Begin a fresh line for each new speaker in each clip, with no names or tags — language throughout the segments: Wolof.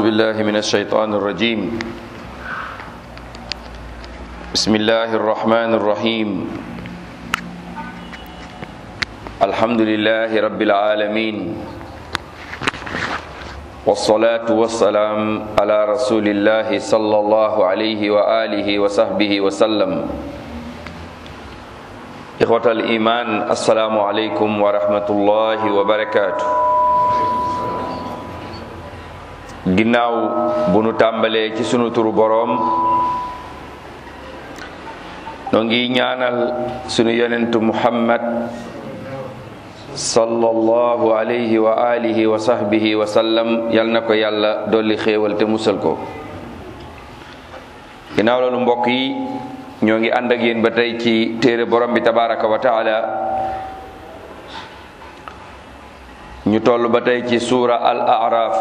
بالله من الشيطان الرجيم بسم الله الرحمن الرحيم الحمد لله رب العالمين والصلاة والسلام على رسول الله صلى الله عليه وآله وصحبه وسلم إخوة الإيمان السلام عليكم ورحمة الله وبركاته ginnaaw bu nu tàmbalee ci sunu turu boroom noo ngi ñaanal sunu yonentu muhammad sallallahu alayhi wa alihi wa sahbihi wa sallam yal na ko yàlla dolli xéewal te musal ko ginnaaw loolu mbokk yi ñoo ngi ànd ak yéen ba tey ci téere borom bi tabaraka wa taala ñu toll ba tey ci suura al araf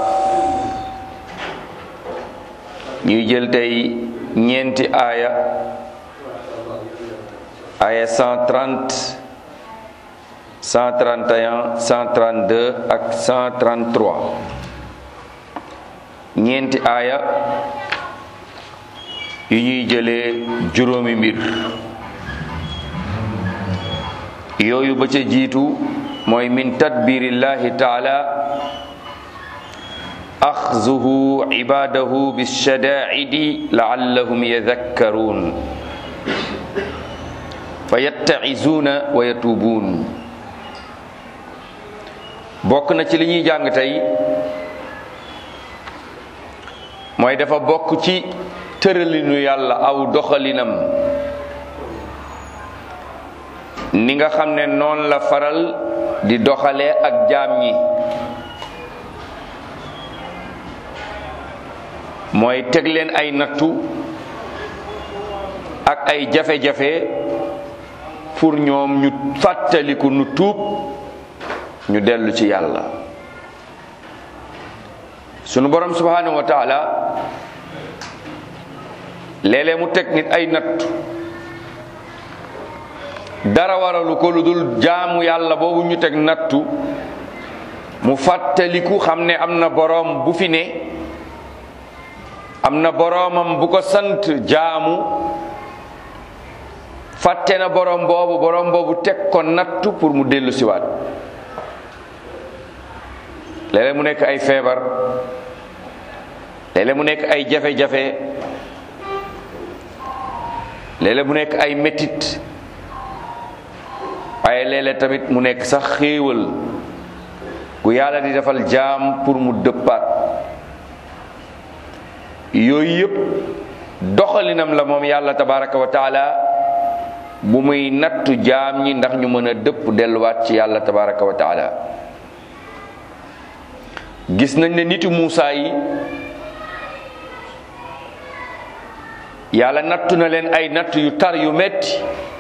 ñuy jël tey ñeenti aaya aaya 130 131 132 ak 133 ñeenti aaya yu ñuy jëlee juróomi mbir yooyu ba ca jiitu mooy min tadbirillahi taala axzuhu ibadahu bilshadaidi laallahum yadakkaruun fa yatta'izuuna wa yatuubuun bokk na ci li ñuy jàng tey mooy dafa bokk ci tëralinu yàlla aw doxalinam ni nga xam ne noonu la faral di doxalee ak jaam ñi mooy teg leen ay nattu ak ay jafe-jafe pour ñoom ñu fàttaliku nu tuub ñu dellu ci yàlla sunu borom subhanahu wa taala léeg-léeg mu teg nit ay nattu dara waralu ko lu dul jaamu yàlla boobu ñu teg nattu mu fàttaliku xam ne am na boroom bu fi ne am na boroomam bu ko sant jaamu fàtte na boroom boobu boroom boobu teg ko nattu pour mu dellu siwaat léeg-léeg mu nekk ay feebar léeg-léeg mu nekk ay jafe-jafe léeg-léeg mu nekk ay metit waaye léeg-léeg tamit mu nekk sax xéewal gu yàlla di defal jaam pour mu dëppaat yooyu yëpp doxalinam la moom yàlla tabaraka wa taala bu muy nattu jaam ñi ndax ñu mën a dëpp delluwaat ci yàlla tabaraka wa taala gis nañ ne nitu Muusaa yi yàlla nattu na leen ay natt yu tar yu metti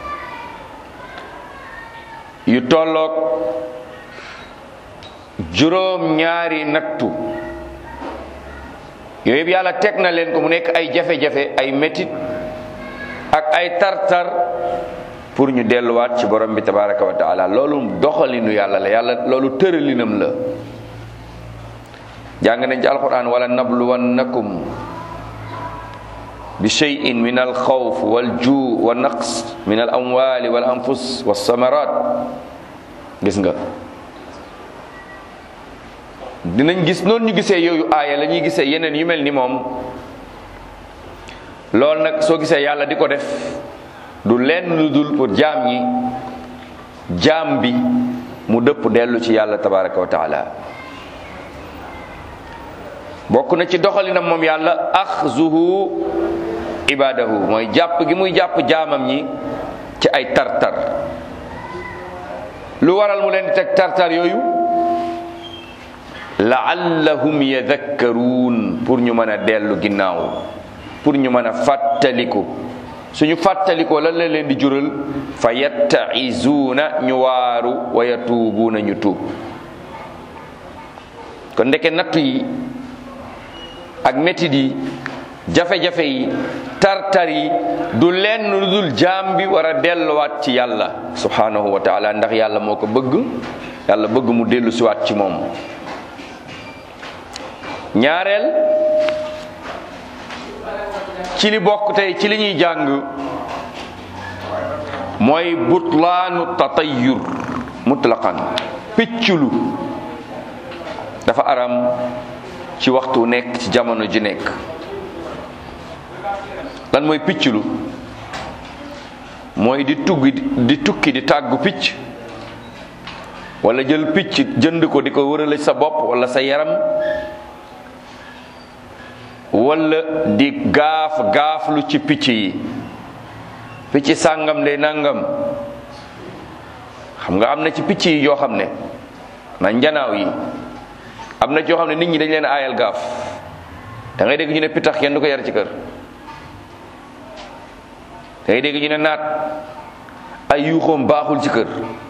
yu tolloog juróom ñaari nattu yooyu yëpp yàlla teg na leen ko mu nekk ay jafe-jafe ay métit ak ay tar-tar pour ñu delluwaat ci borom bi tabaraka wa taala loolu doxalinu yàlla la yàlla loolu tëralinam la jàng nañ ci alquran wala nabluwannakum bi cheyin min al xawf wal juu wa naqs min al amwali wal anfus wa samarat gis nga dinañ gis noonu ñu gisee yooyu aaya la ñuy gisee yeneen yu mel ni moom loolu nag soo gisee yàlla di ko def du lenn lu dul pour jaam ñi jaam bi mu dëpp dellu ci yàlla tabaraka wa taala bokk na ci doxalinam moom yàlla axzuhu ibadahu mooy jàpp gi muy jàpp jaamam ñi ci ay tartar lu waral mu leen di teg tartar yooyu laallahum yadakkaruun pour ñu mën a dellu ginnaaw pour ñu mën a fàttaliku suñu fàttalikoo lan la leen di jural fa yattaizuuna ñu waaru wa yatuubuuna ñu tuub kon ndeke nattu yi ak métit yi jafe-jafe yi tartar yi du lenn lu dul jaam bi war a delluwaat ci yàlla subhanahu wa taala ndax yàlla moo ko bëgg yàlla bëgg mu dellu siwaat ci moom ñaareel ci li bokk tey ci li ñuy jàng mooy butlaanu tatayur mutlaqan picculu dafa aram ci waxtu nekk ci jamono ji nekk lan mooy picculu mooy di tuggi di tukki di tàggu picc wala jël picc jënd ko di ko wërale sa bopp wala sa yaram wala di gaaf gaaflu ci picc yi picc sàngam de nangam xam nga am na ci picc yi yoo xam ne na njanaaw yi am na ci yoo xam ne nit ñi dañ leen aayal gaaf da ngay dégg ñu ne pitax kenn du ko yar ci kër da ngay dégg ñu ne naat ay yuuxoom baaxul ci kër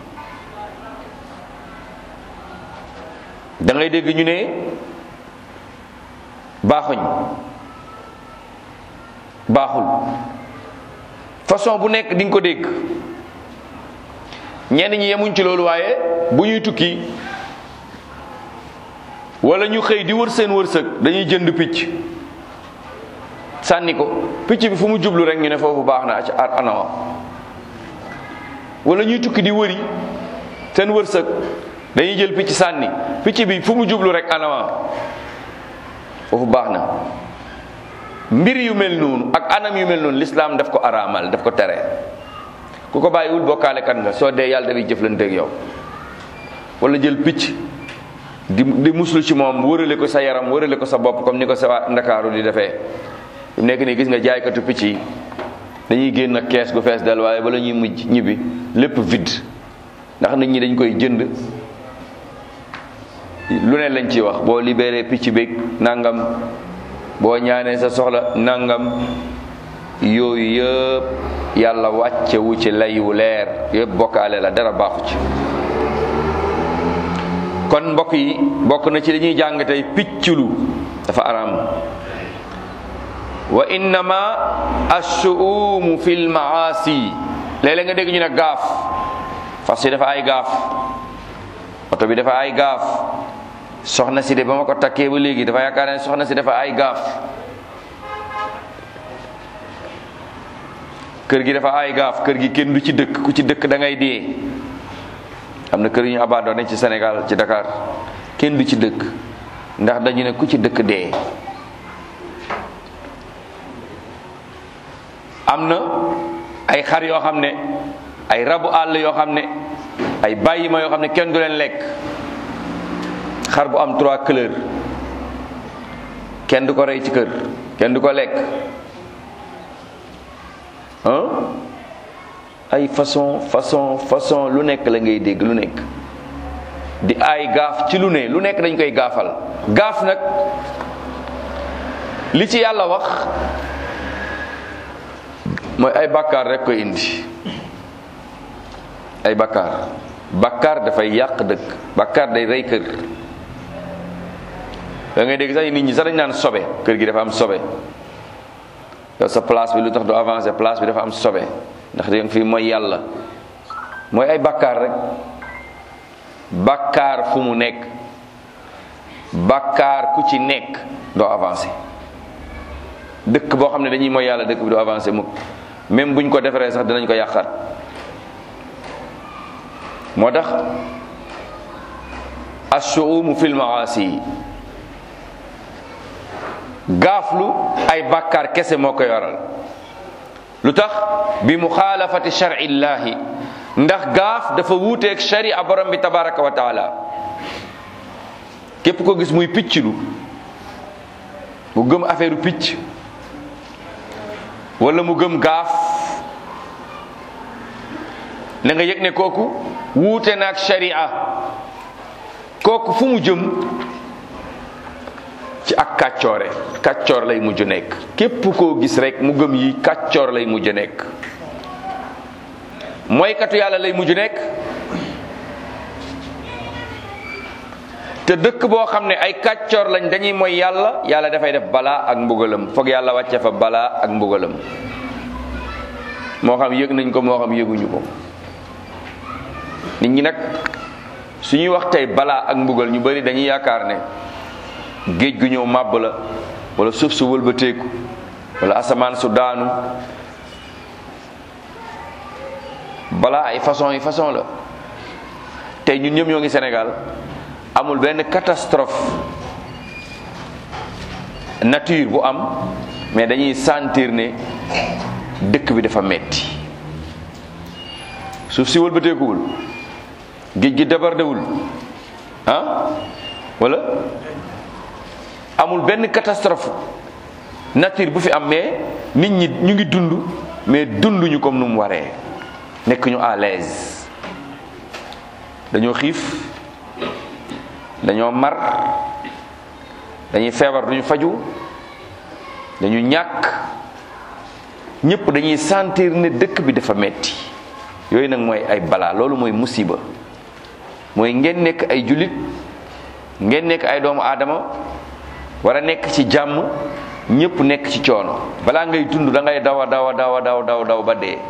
da ngay dégg ñu ne baaxuñ baaxul façon bu nekk di nga ko dégg ñenn ñi yemuñ ci loolu waaye bu ñuy tukki wala ñu xëy di wër seen wërsëg dañuy jënd picc sànni ko picc bi fu mu jublu rek ñu ne foofu baax na ci anawa wala ñuy tukki di wëri seen wërsëg dañuy jël picc sànni picc bi fu mu jublu rek anawa foofu baax na mbir yu mel noonu ak anam yu mel noonu lislaam daf ko araamal daf ko tere ku ko bàyyiwul bokkaale kan nga soo dee yàlla dafay jëflante ak yow wala jël picc di di muslu ci moom wërale ko sa yaram wërale ko sa bopp comme ni ko sa waa ndakaaru di defee mu nekk nii gis nga jaaykatu picc yi dañuy génn ak kees gu fees dal waaye bala ñuy mujj ñibbi lépp vide ndax nit ñi dañ koy jënd lu ne lañ ci wax boo libéré picc beeg nangam boo ñaanee sa soxla nangam yooyu yëpp yàlla wàcce wu ci lay wu leer yëpp bokkaale la dara baaxu ci kon mbokk yi bokk na ci li ñuy jàng tey picculu dafa araam wa innama assuumu fi lmaasi léeg-léeg nga dégg ñu ne gaaf fas yi dafa ay gaaf oto bi dafa ay gaaf soxna si de ba ma ko takkee ba léegi dafa yaakaar ne soxna si dafa ay gaaf kër gi dafa ay gaaf kër gi kenn du ci dëkk ku ci dëkk da ngay dee am na kër yu ñu abandonné ci Sénégal ci Dakar kenn du ci dëkk ndax dañu ne ku ci dëkk dee am na ay xar yoo xam ne ay rabu àll yoo xam ne ay bàyyi ma yoo xam ne kenn du leen lekk xar bu am trois couleurs kenn du ko rey ci kër kenn du ko lekk ah ay façon façon façon lu nekk la ngay dégg lu nekk di ay gaaf ci lu ne lu nekk dañ koy gaafal gaaf nag li ci yàlla wax mooy ay bàkkaar rek koy indi ay bàkkaar bàkkaar dafay yàq dëkk bàkkaar day rey kër da ngay dégg sax nit ñi sax dañ naan sobe kër gi dafa am sobe yow sa place bi lu tax du avancer place bi dafa am sobe ndax da nga fi mooy yàlla mooy ay bàkkaar rek bàkkaar fu mu nekk bàkkaar ku ci nekk doo avancer dëkk boo xam ne dañuy mooy yàlla dëkk bi doo avancer mukk même buñ ko defaree sax dinañ ko yàqaat moo tax assuumu fil maasi gaaflu ay bàkkaar kese moo ko yoral lu tax bi muxaalafati shar'illahi ndax gaaf dafa wuuteeg sharia borom bi tabaraka wa taala képp ko gis muy picclu mu gëm affaire picc wala mu gëm gaaf na nga yëg ne kooku wuute naag sharia kooku fu mu jëm ci ak kàccoore kàccoor lay mujj nekk képp koo gis rek mu gëm yi kàccoor lay mujj nekk mooykatu yàlla lay mujj nekk te dëkk boo xam ne ay kàccoor lañ dañuy mooy yàlla yàlla dafay def balaa ak mbugalam foog yàlla wàcce fa balaa ak mbugalam moo xam yëg nañ ko moo xam yëguñu ko nit ñi nag suñuy wax tey balaa ak mbugal ñu bari dañuy yaakaar ne géej gu ñëw màbb la wala suuf su wëlbateeku wala asamaan su daanu balaa ay façon yi façon la tey ñun ñëpp ñoo ngi Sénégal amul benn catastrophe nature bu am mais dañuy sentir ne dëkk bi dafa metti suuf si wëlbateekuwul géej gi débordewul ah wala amul benn catastrophe nature bu fi am mais nit ñi ñu ngi dund mais dunduñu comme nu mu waree nekk ñu à l'aise dañoo xiif dañoo mar dañuy feebar duñu faju dañu ñàkk ñëpp dañuy sentir ne dëkk bi dafa metti yooyu nag mooy ay balaa loolu mooy musiba mooy ngeen nekk ay jullit ngeen nekk ay doomu aadama war a nekk ci jàmm ñëpp nekk ci coono balaa ngay dund da ngay daw a daw a daw a daw daw daw ba dee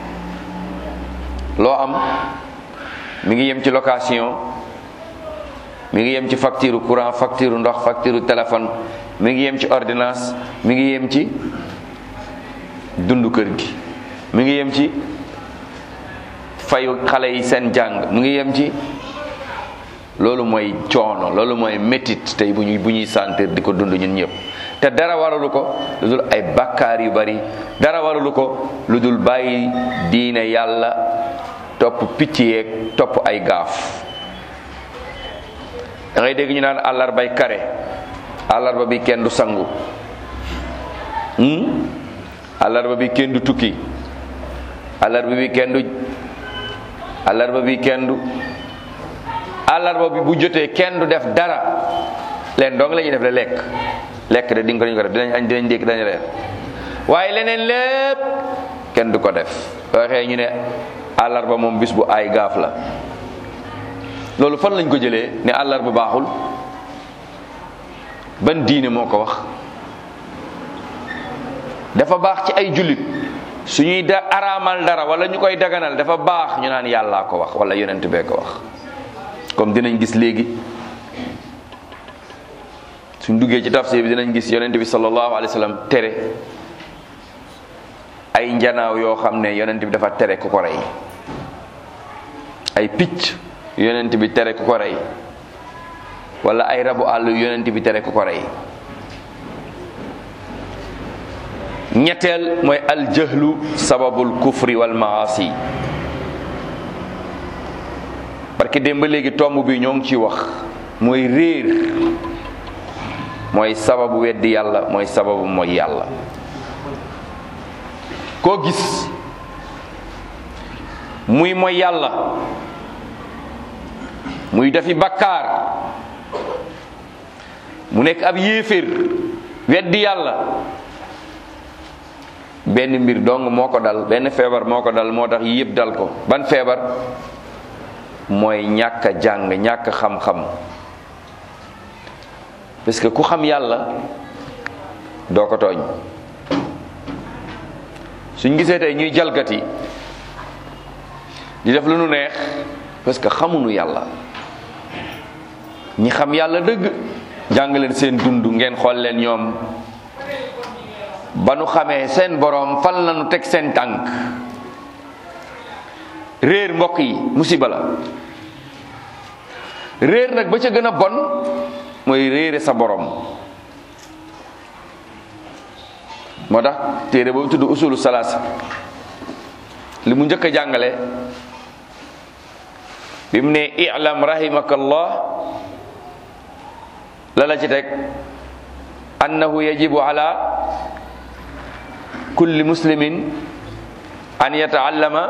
loo am mi ngi yem ci location mi ngi yem ci facture courant facture ndox facture téléphone mi ngi yem ci ordonnance mi ngi yem ci dund kër gi mi ngi yem ci fayu xale yi seen jàng mi ngi yem ci loolu mooy coono loolu mooy métit tey bu ñuy bu ñuy sentir di ko dund ñun ñëpp te dara waralu ko lu dul ay bakkaar yu bari dara waralu ko lu dul bàyyi diine yàlla topp picc yeeg topp ay gaaf da ngay dégg ñu naan àllarbay kare àllarba bi kenn du sangu àllarba bi kenn du tukki àllarba bi kenn du àllarba bi kenn du àllarba bi bu jotee kenn du def dara leen dong la ñuy def de lekk lekk de di nga ko dañu ko def dinañ añ dinañ dékk dañu reer waaye leneen lépp kenn du ko def waxee ñu ne àllarba moom bis bu ay gaaf la loolu fan lañ ko jëlee ne àllarba baaxul ban diine moo ko wax dafa baax ci ay jullit suñuy da araamal dara wala ñu koy daganal dafa baax ñu naan yàllaa ko wax wala yonent bee ko wax comme dinañ gis léegi suñ duggee ci tafsir bi dinañ gis yonent bi sallallahu alayhi wa sallam tere ay njanaaw yoo xam ne yonent bi dafa tere ku ko rey ay picc yonent bi tere ku ko rey wala ay rabu àll yonent bi tere ku ko rey ñetteel mooy aljahlu sababul kufri wal maasi parce que démb ba léegi tomb bi ñoo ngi ci wax mooy réer mooy sababu weddi yàlla mooy sababu mooy yàlla koo gis muy mooy yàlla muy dafi bakkaar mu nekk ab yéeféer weddi yàlla benn mbir dong moo ko dal benn feebar moo ko dal moo tax yëpp dal ko ban feebar mooy ñàkk a jàng ñàkk xam-xam parce que ku xam yàlla doo ko tooñ suñ gisee tey ñuy jalgati di def lu nu neex parce que xamuñu yàlla ñi xam yàlla dëgg jàng leen seen dund ngeen xool leen ñoom ba nu xamee seen boroom fan la nu teg seen tànk réer mbokk yi musiba la réer nag ba ca gën a bon mooy réere sa boroom moo tax téere boobu tudd usulu salaasa li mu njëkk a jàngale bi mu ne i'lam rahimakallah la la ci teg annahu yajibu ala kulli muslimin an yataallama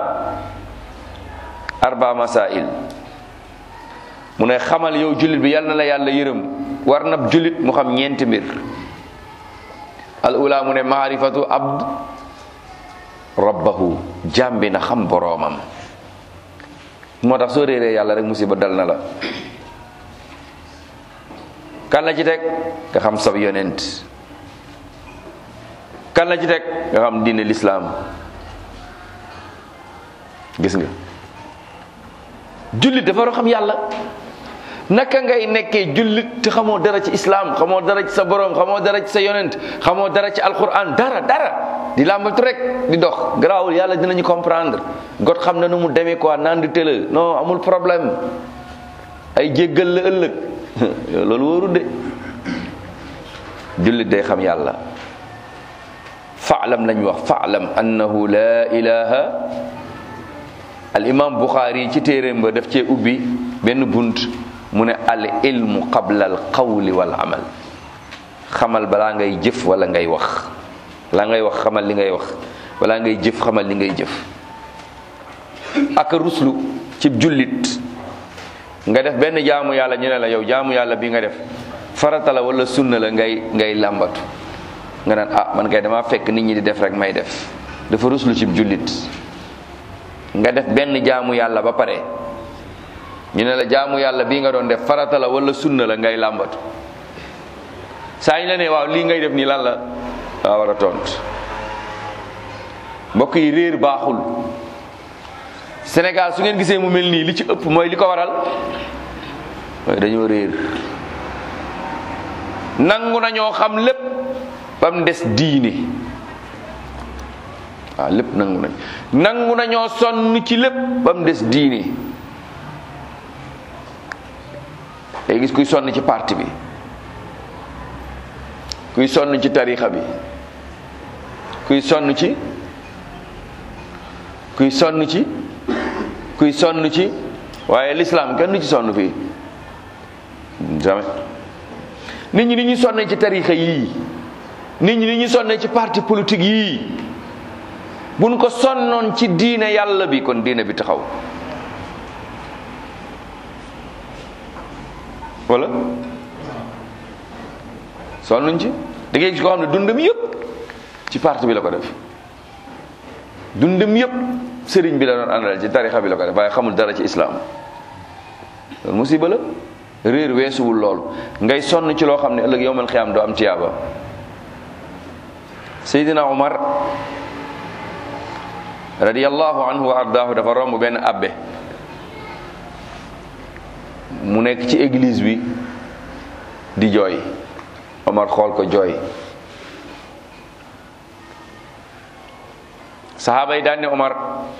arba masail mu ne xamal yow jullit bi yal na la yàlla yërëm war na jullit mu xam ñeenti mbir al ula mu ne maarifatu abd rabbahu jaam bi na xam boroomam moo tax soo réeree yàlla rek musiba dal na la kan la ci teg nga xam sab yonent kan la ci teg nga xam diine lislaam gis nga jullit dafa war a xam yàlla naka ngay nekkee jullit te xamoo dara ci islam xamoo dara ci sa borom xamoo dara ci sa yonent xamoo dara ci alquran dara dara di làmbatu rek di dox garaawul yàlla dinañu comprendre got xam na nu mu demee quoi naan di tëla non amul problème ay jéggal la ëllëg loolu wóoru de jullit day xam yàlla faalam lañ wax faalam annahu la ilaha al imam buxaari ci téeréem ba daf cee ubbi benn bunt mu ne al ilmu qabla al qawli wal amal xamal balaa ngay jëf wala ngay wax balaa ngay wax xamal li ngay wax balaa ngay jëf xamal li ngay jëf ak ruslu ci jullit nga def benn jaamu yàlla ñu ne la yow jaamu yàlla bi nga def farata la wala sunna la ngay ngay làmbatu nga naan ah man kay dama fekk nit ñi di def rek may def dafa ruslu ci jullit nga def benn jaamu yàlla ba pare ñu ne la jaamu yàlla bii nga doon def farata la wala sunna la ngay làmbatu saa ñu la ne waaw lii ngay def nii lan la waa war a tontu mbokk yi réer baaxul Sénégal su ngeen gisee mu mel nii li ci ëpp mooy li ko waral mooy dañoo réer nangu nañoo xam lépp ba mu des diine waaw lépp nangu nañ nangu nañoo sonn ci lépp ba mu des diine day gis kuy sonn ci parti bi kuy sonn ci tarixa bi kuy sonn ci kuy sonn ci kuy sonn ci waaye l'islam kenn du ci sonn fii jamais nit ñi ni ñuy sonnee ci tarixa yii nit ñi ni ñuy sonnee ci parti politique yii buñ ko sonnoon ci diine yàlla bi kon diine bi taxaw wala sonnuñ ci da ngay gis koo xam ne dundam yëpp ci parti bi la ko def dundam yëpp sëriñ bi la doon àndal ci tarixa bi la ko def waaye xamul dara ci islam loolu musiba la réer weesuwul lool ngay sonn ci loo xam ne ëllëg yowmal xiyaam doo am tiyaaba Seydina Omar radiyallahu anhu wa ardaahu dafa romb benn abbe mu nekk ci église bi di jooy Omar xool ko jooy saxaaba yi daan ne Omar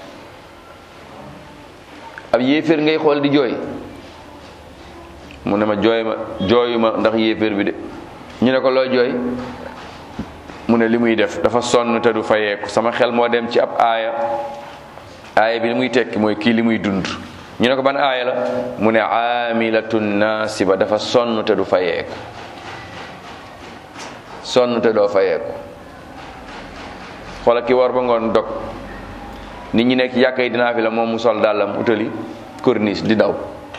ab yéeféer ngay xool di jooy mu ne ma jooy ma jooyu ma ndax yéeféer bi de ñu ne ko looy jooy mu ne li muy def dafa sonn te du fayeeku sama xel moo dem ci ab aaya aaya bi li muy tekki mooy kii li muy dund ñu ne ko ban aaya la mu ne aamilatun naasiba dafa sonn te du fayeeku sonn te doo fayeeku xoola ki war ba ngoon dog nit ñi nekk yàkka yi dinaa fi la moom mu sol dàllam utali corniche di daw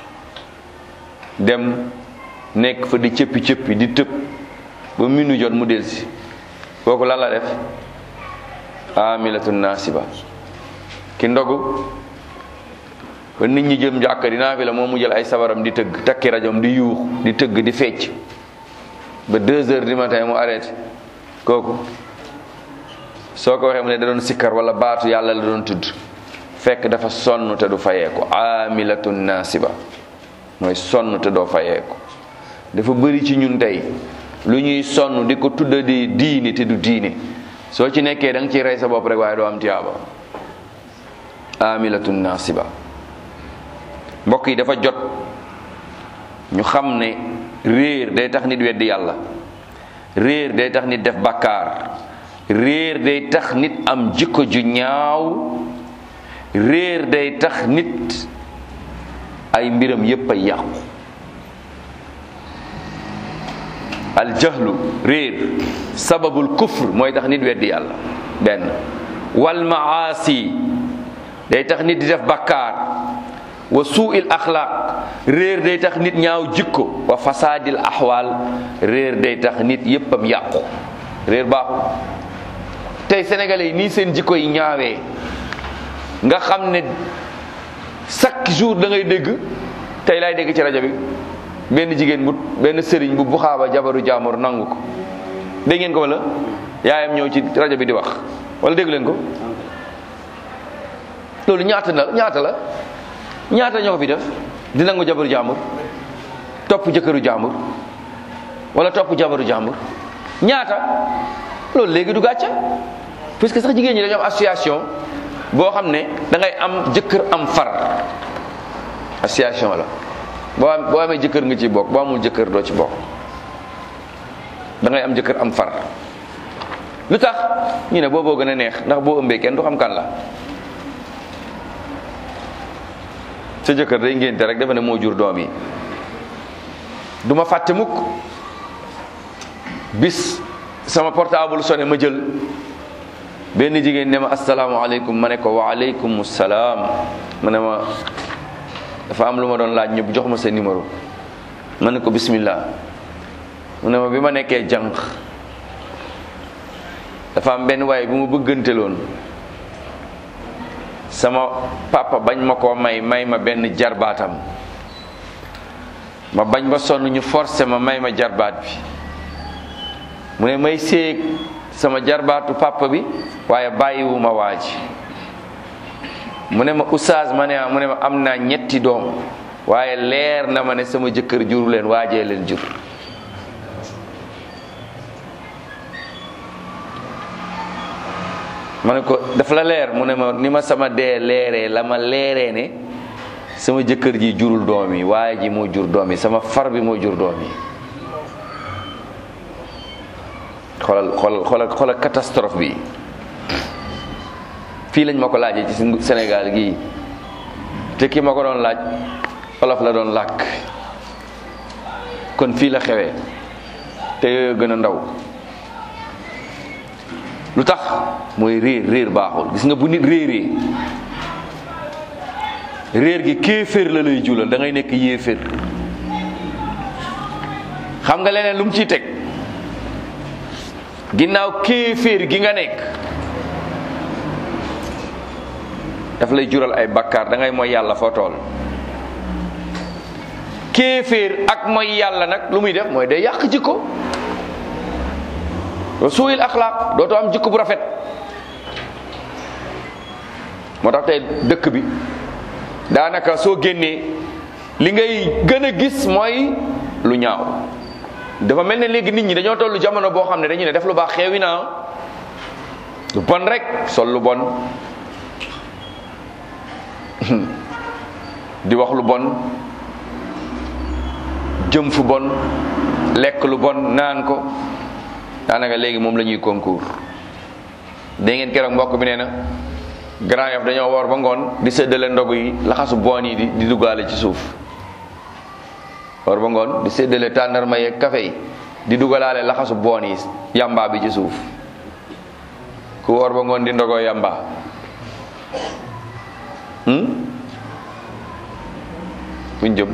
dem nekk fa di cëppi cëppi di tëb ba minu jot mu delsi kooku lan la def amilatun nasiba ki ndogu ba nit ñi jëm jàkka dinaa fi la moom mu jël ay sabaram di tëgg takki rajom di yuux di tëgg di fecc ba deux heures du matin mu arrêté kooku soo ko waxee mu ne da doon sikkar wala baatu yàlla la doon tudd fekk dafa sonn te du fayeeku amilatun nasiba mooy sonn te doo fayeeku dafa bëri ci ñun tey lu ñuy sonn di ko tudda di diini te du diine soo ci nekkee da nga ciy rey sa bopp rek waaye doo am tiyaaba amilatun nasiba mbokk yi dafa jot ñu xam ne réer day tax nit weddi yàlla réer day tax nit def bàkkaar réer day tax nit am jikko ju ñaaw réer day tax nit ay mbiram yépp ay yàqu aljahlu réer sababul kufr mooy tax nit weddi yàlla benn wal maasi day tax nit di def bakkaar wa suuil axlaaq réer day tax nit ñaaw jikko wa fasaadil axwaal réer day tax nit yéppam yàqu réer baaxul tey sénégalais yi nii seen jikko yi ñaawee nga xam ne chaque jour da ngay dégg tey laay dégg ci rajo bi benn jigéen bu benn sëriñ bu buxaaba jabaru jaamur nangu ko dégg ngeen ko wala yaayam ñëw ci rajo bi di wax wala dégg leen ko loolu ñaata la ñaata la ñaata ñoo ko fi def di nangu jabaru jaamur topp jëkkëru jàmbur wala topp jabaru jàmbur ñaata loolu léegi du gàcce puisque sax jigéen ñi dañoo am association boo xam ne da ngay am jëkkër am far association la boo am boo amee jëkkër nga ci bokk boo amul jëkkër doo ci bokk da ngay am jëkkër am far lu tax ñu ne booboo gën a neex ndax boo ëmbee kenn du xam kan la sa jëkkër day ngénte rek dafa ne moo jur doom yi du ma fàtte mukk bis sama portable sonné ma jël benn jigéen ne ma asalaamaaleykum ma ne ko waaleykum salaam ma ne ma dafa am lu ma doon laaj ñu jox ma sa numéro ma ne ko bismillah mu ne ma bi ma nekkee jànq dafa am benn waaye bu ma bëgganteloon sama papa bañ ma koo may may ma benn jarbaatam ma bañ ba sonn ñu forcé ma may ma jarbaat bi mu ne may séeg sama jarbaatu papa bi waaye bàyyiwuma waa ji mu ne ma oustaz ma ne mu ne ma am naa ñetti doom waaye leer na ma ne sama jëkkër juru leen waajee leen jur ma ne ko dafa la leer mu ne ma ni ma sama dee leeree la ma leeree ne sama jëkkër ji jurul doom yi waaye ji moo jur doom yi sama far bi moo jur doom yi xoolal xoolal xoolal xoolal catastrophe bi fii lañ ma ko laajee ci Sénégal gii te ki ma ko doon laaj olof la doon làkk kon fii la xewee te yooyu gën a ndaw lu tax mooy réer réer baaxul gis nga bu nit réeree réer gi kéeféer la lay julal da ngay nekk yéeféer xam nga leneen lu mu ciy teg ginnaaw kéeféer gi nga nekk daf lay jural ay bakkaar da ngay mooy yàlla foo tool kéeféer ak mooy yàlla nag lu muy def mooy day yàq jikko wa suuyil axlaaq dootoo am jikko bu rafet moo tax tey dëkk bi daanaka soo génnee li ngay gën a gis mooy lu ñaaw dafa mel ne léegi nit ñi dañoo tollu jamono boo xam ne dañu ne def lu baax xeewi naa lu bon rek sol lu bon di wax lu bon jëm fu bon lekk lu bon naan ko daanaka léegi moom la ñuy concours dégg ngeen keroog mbokk bi nee na Grand Yoff dañoo woor ba ngoon di séddale ndogu yi laxasu boon yi di di duggaale ci suuf woor ba ngoon di séddale tàndarma yeeg café yi di dugalaale laxasu boon yi yamba bi ci suuf ku woor ba ngoon di ndogoo yamba fuñ jëm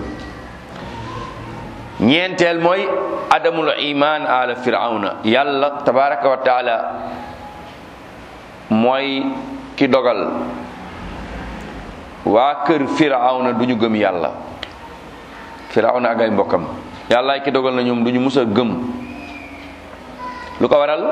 ñeenteel mooy adamul iman ala firawna yàlla tabaraka wa taala mooy ki dogal waa kër firawna du ñu gëm yàlla firawna ak ay mbokkam yàlla ki dogal na ñoom du ñu mus a gëm lu ko waral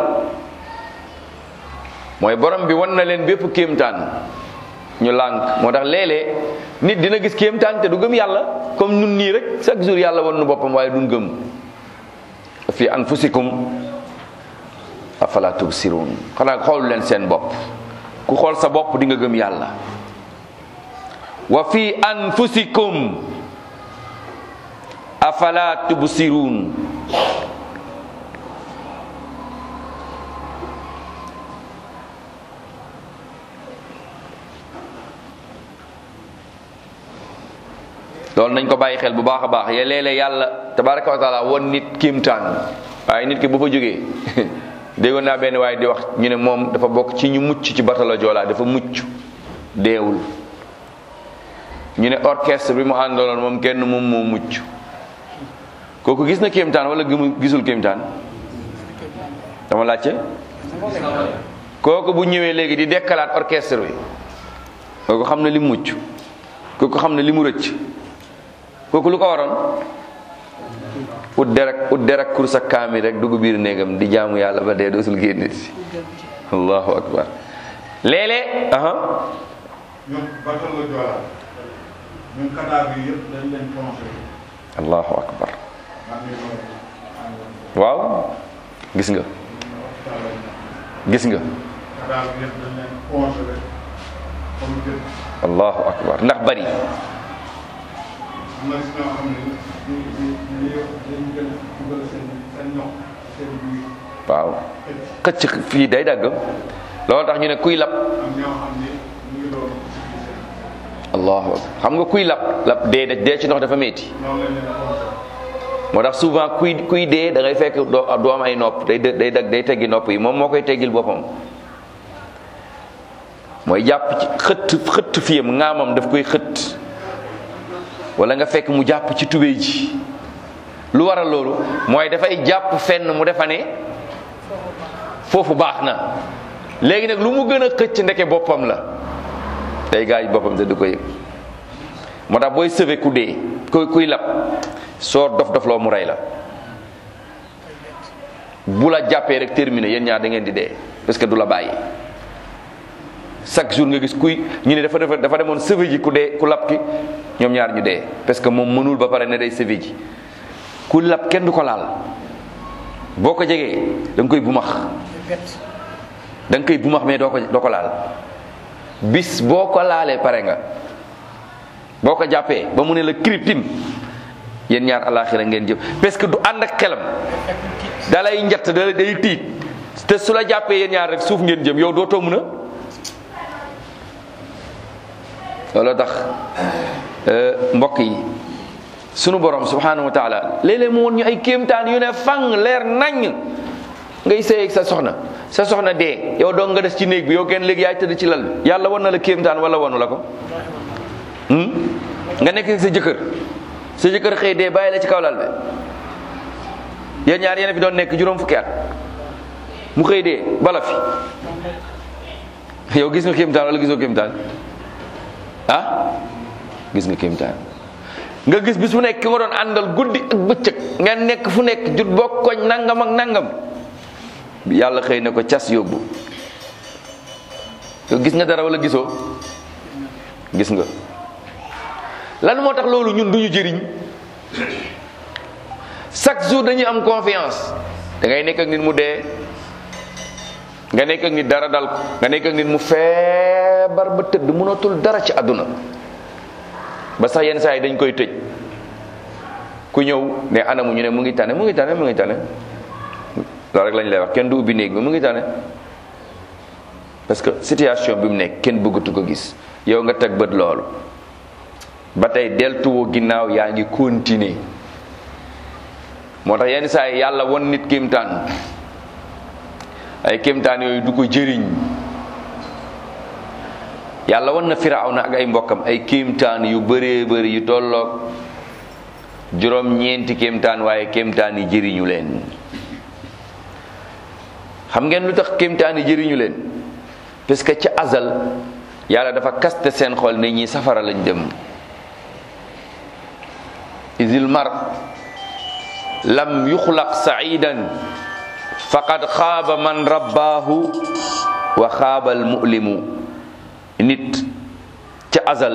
mooy borom bi wan na leen bépp kéemtaan ñu lànk moo tax léeg-léeg nit dina gis kéemtaan te du gëm yàlla comme nun nii rek chaque jour yàlla wan nu boppam waaye duñ gëm fi anfusikum afala tubsirun xanaa xool leen seen bopp ku xool sa bopp di nga gëm yàlla wa fi anfusikum afala tubsirun loolu nañ ko bàyyi xel bu baax a baax ya léeg-léeg yàlla tabaraka wa taala won nit kiimtaan waaye nit ki bu fa jógee déggoon naa benn waaye di wax ñu ne moom dafa bokk ci ñu mucc ci batalo Joola dafa mucc deewul ñu ne orchestre bi mu àndaloon moom kenn moom moo mucc kooku gis na kéemtaan wala gisul kéemtaan dama laajte kooku bu ñëwee léegi di dekkalaat orchestre bi kooku xam na li mu mucc kooku xam na li mu rëcc kooku lu ko waroon ut derek ut derek kur sa kaami rek dugg biir néegam di jaamu yàlla ba dee dootul génn si allahu akbar léeg-léeg aha
ñoom batal la Joola ñoom Qatar bi yëpp dañ leen plongé
allahu akbar waaw gis nga gis nga allahu akbar ndax bari waaw xëcc fii day dagg loolu tax ñu ne kuy lab allahu akbar xam nga kuy lab lab dee dee ci ndox dafa metti moo tax souvent kuy kuy dee da ngay fekk doo doo am ay nopp day day dag day teggi nopp yi moom moo koy teggil boppam mooy jàpp ci xëtt xëtt fiyam ŋaamam daf koy xëtt wala nga fekk mu jàpp ci tubéy ji lu waral loolu mooy dafay jàpp fenn mu defa ne foofu baax na léegi nag lu mu gën a xëcc ndeke boppam la day gaañ boppam te du ko yëg moo tax booy sëve ku dee kuy kuy lab soo dof dof loo mu rey la bu la jàppee rek terminé yéen ñaar da ngeen di dee parce que du la bàyyi chaque jour nga gis kuy ñu ne dafa dafa dafa demoon sëve ji ku dee ku lab ki ñoom ñaar ñu dee parce que moom mënul ba pare ne day sëve ji ku lab kenn du ko laal boo ko jegee da nga koy bumax da nga koy bumax mais doo ko doo ko laal bis boo ko laalee pare nga boo ko jàppee ba mu ne la kriptim yéen ñaar alaxira ngeen jëm parce que du ànd ak xelam dalay njatt da day tiit te su la jàppee yéen ñaar rek suuf ngeen jëm yow dootoo mun a looloo tax mbokk yi sunu borom subhanahu wa taala léeg-léeg mu woon ñu ay kéemtaan yu ne fang leer naññ ngay sëy ak sa soxna sa soxna dee yow dong nga des ci néeg bi yow kenn léegi yaay tëdd ci lal bi yàlla wan na la kéemtaan wala wanu la ko nga nekk ak sa jëkkër sa jëkkër xëy dee bàyyi la ci kaw lal bi yéen ñaar yéen fi doon nekk juróom fukki at mu xëy dee bala fi yow gis nga kéemtaan wala gisoo kéemtaan ah gis nga kéemtaan nga gis bis fu nekk ki nga doon àndal guddi ak bëccëg nga nekk fu nekk jut bokk koñ nangam ak nangam yàlla xëy na ko cas yóbbu yow gis nga dara wala gisoo gis nga lan moo tax loolu ñun duñu jëriñ chaque jour dañuy am confiance da ngay nekk ak nit mu dee nga nekk ak nit dara dal ko nga nekk ak nit mu feebar ba tëdd mënatul dara ci àdduna ba sax yenn saa yi dañ koy tëj ku ñëw ne anamu ñu ne mu ngi tane mu ngi tane mu ngi tane loolu rek lañ lay wax kenn du ubbi néeg bi mu ngi tane parce que situation bi mu nekk kenn bëggatu ko gis yow nga teg bët loolu ba tey deltuwoo ginnaaw yaa ngi continuer moo tax yenn saa yi yàlla won nit kéemtaan ay kéemtaan yooyu du ko jëriñ yàlla won na firawna ak ay mbokkam ay kéemtaan yu bëree bëri yu tolloog juróom ñeenti kéemtaan waaye kéemtaan yi jëriñu leen xam ngeen lu tax kéemtaan yi jëriñu leen parce que ca azal yàlla dafa kaste seen xol ne ñi safara lañ dem isil mar lam yuxlaq saidan faqad xaaba man rabbaahu wa xaaba al mu'limu nit ca azal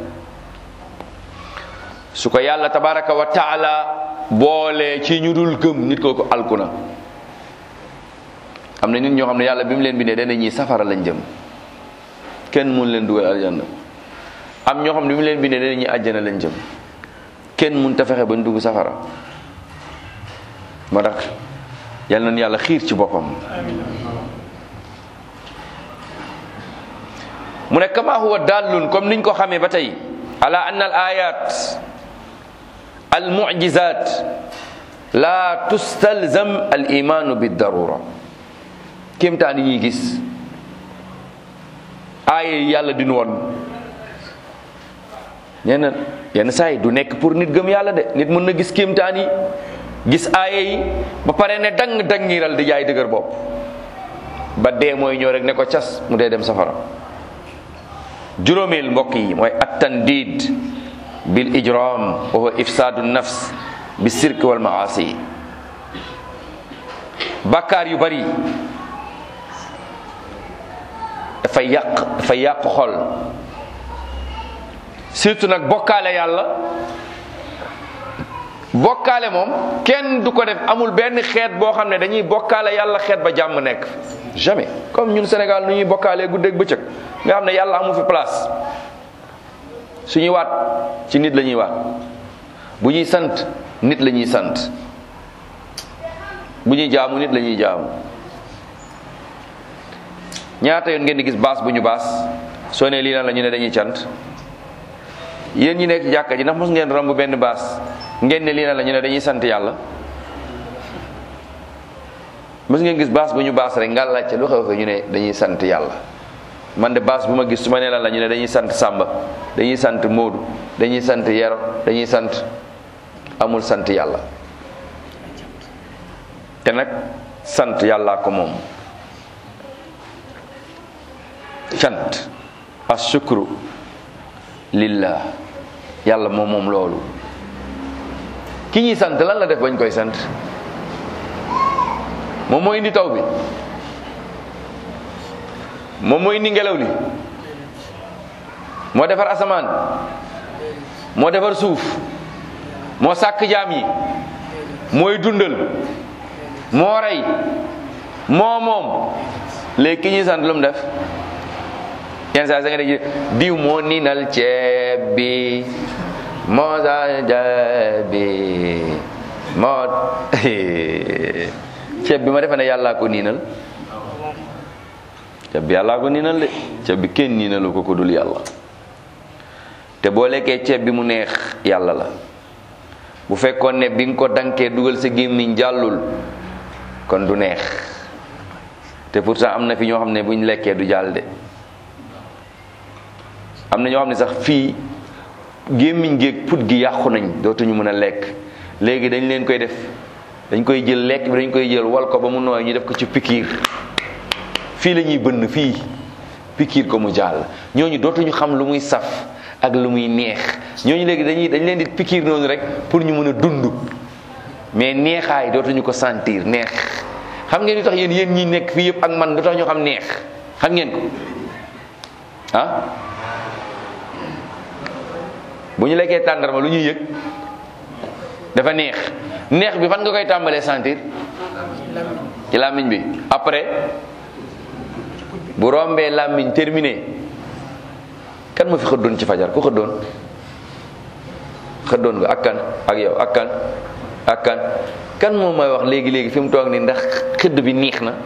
su ko yàlla tabaraka wa taala boole ci ñu dul gëm nit kooku alku na am na nit ñoo xam ne yàlla bi mu leen bindee dana ñi safara lañ jëm kenn mun leen dugal aljanna am ñoo xam ne bi mu leen bindee dana ñi àjjana lañ jëm kenn mun ta fexe bañ dugg safara moo tax yal nañu yàlla xiir ci boppam mu ne kama huwa dallun comme niñ ko xamee ba tey ala anna al ayat al mu'jizat la tustalzam al imanu bid darura kéemtaan yi ñuy gis aaya yi yàlla dinu woon ñenn yenn saa yi du nekk pour nit gëm yàlla de nit mën na gis kéemtaan yi gis aaya yi ba pare ne dang dangiral di jaay dëgër bopp ba dee mooy ñëw rek ne ko cas mu dee dem safara juróomeel mbokk yi mooy attandid bil ijram wa huwa ifsaadu nafs bi sirk wal maasi bakkaar yu bari dafay yàq dafay yàq xol surtout nag bokkaale yàlla bokkaale moom kenn du ko def amul benn xeet boo xam ne dañuy bokkaale yàlla xeet ba jàmm nekk jamais comme ñun Sénégal nu ñuy bokkaalee guddeeg bëccëg nga xam ne yàlla amu fi place suñuy waat ci nit la ñuy waat bu ñuy sant nit la ñuy sant bu ñuy jaamu nit la ñuy jaamu ñaata yoon ngeen di gis baas bu ñu baas soo ne lii lan la ñu ne dañuy cant yéen ñi nekk ci jàkka ji ndax mos ngeen romb benn baas ngeen ne lii lan la ñu ne dañuy sant yàlla mos ngeen gis baas bu ñu baas rek nga laajte lu xew fa ñu ne dañuy sant yàlla man de baas bu ma gis su ma nee lan la ñu ne dañuy sant Samba dañuy sant Moodu dañuy sant Yero dañuy sant amul sant yàlla te nag sant yàllaa ko moom cant ashukru lillah yàlla moom moom loolu ki ñuy sant lan la def bañ koy sant moom moo indi taw bi moom moo indi ngelaw li moo defar asamaan moo defar suuf moo sàkk jaam yi mooy dundal moo rey moo moom léegi ki ñuy sant lu mu def yenn saa sa nga dégg diw moo niinal ceeb bi moo sa ceeb bi moo ceeb bi ma defe ne yàllaa ko niinal ceeb bi yàllaa ko niinal de ceeb bi kenn niinalu ko ko dul yàlla te boo lekkee ceeb bi mu neex yàlla la bu fekkoon ne bi nga ko dankee dugal sa gémmiñ jàllul kon du neex te pourtant am na fi ñoo xam ne buñ lekkee du jàll de am na ñoo xam ne sax fii gémmiñ géeg put gi yàqu nañ dootuñu mën a lekk léegi dañ leen koy def dañ koy jël lekk bi dañ koy jël wal ko ba mu nooy ñu def ko ci pikiir fii la ñuy bënn fii pikiir ko mu jàll ñooñu dootuñu xam lu muy saf ak lu muy neex ñooñu léegi dañuy dañ leen di pikiir noonu rek pour ñu mën a dund mais neexaay dootuñu ko sentir neex xam ngeen lu tax yéen yéen ñi nekk fii yëpp ak man lu tax ñu xam neex xam ngeen ko ah bu ñu lekkee tàndarma lu ñuy yëg dafa neex neex bi fan nga koy tàmbalee sentir ci làmmiñ bi après bu rombee làmmiñ terminé kan ma fi xëddoon ci fajar ku xëddoon xëddoon nga ak kan ak yow ak kan ak kan kan moom mooy wax léegi léegi fi mu toog nii ndax xëdd bi neex na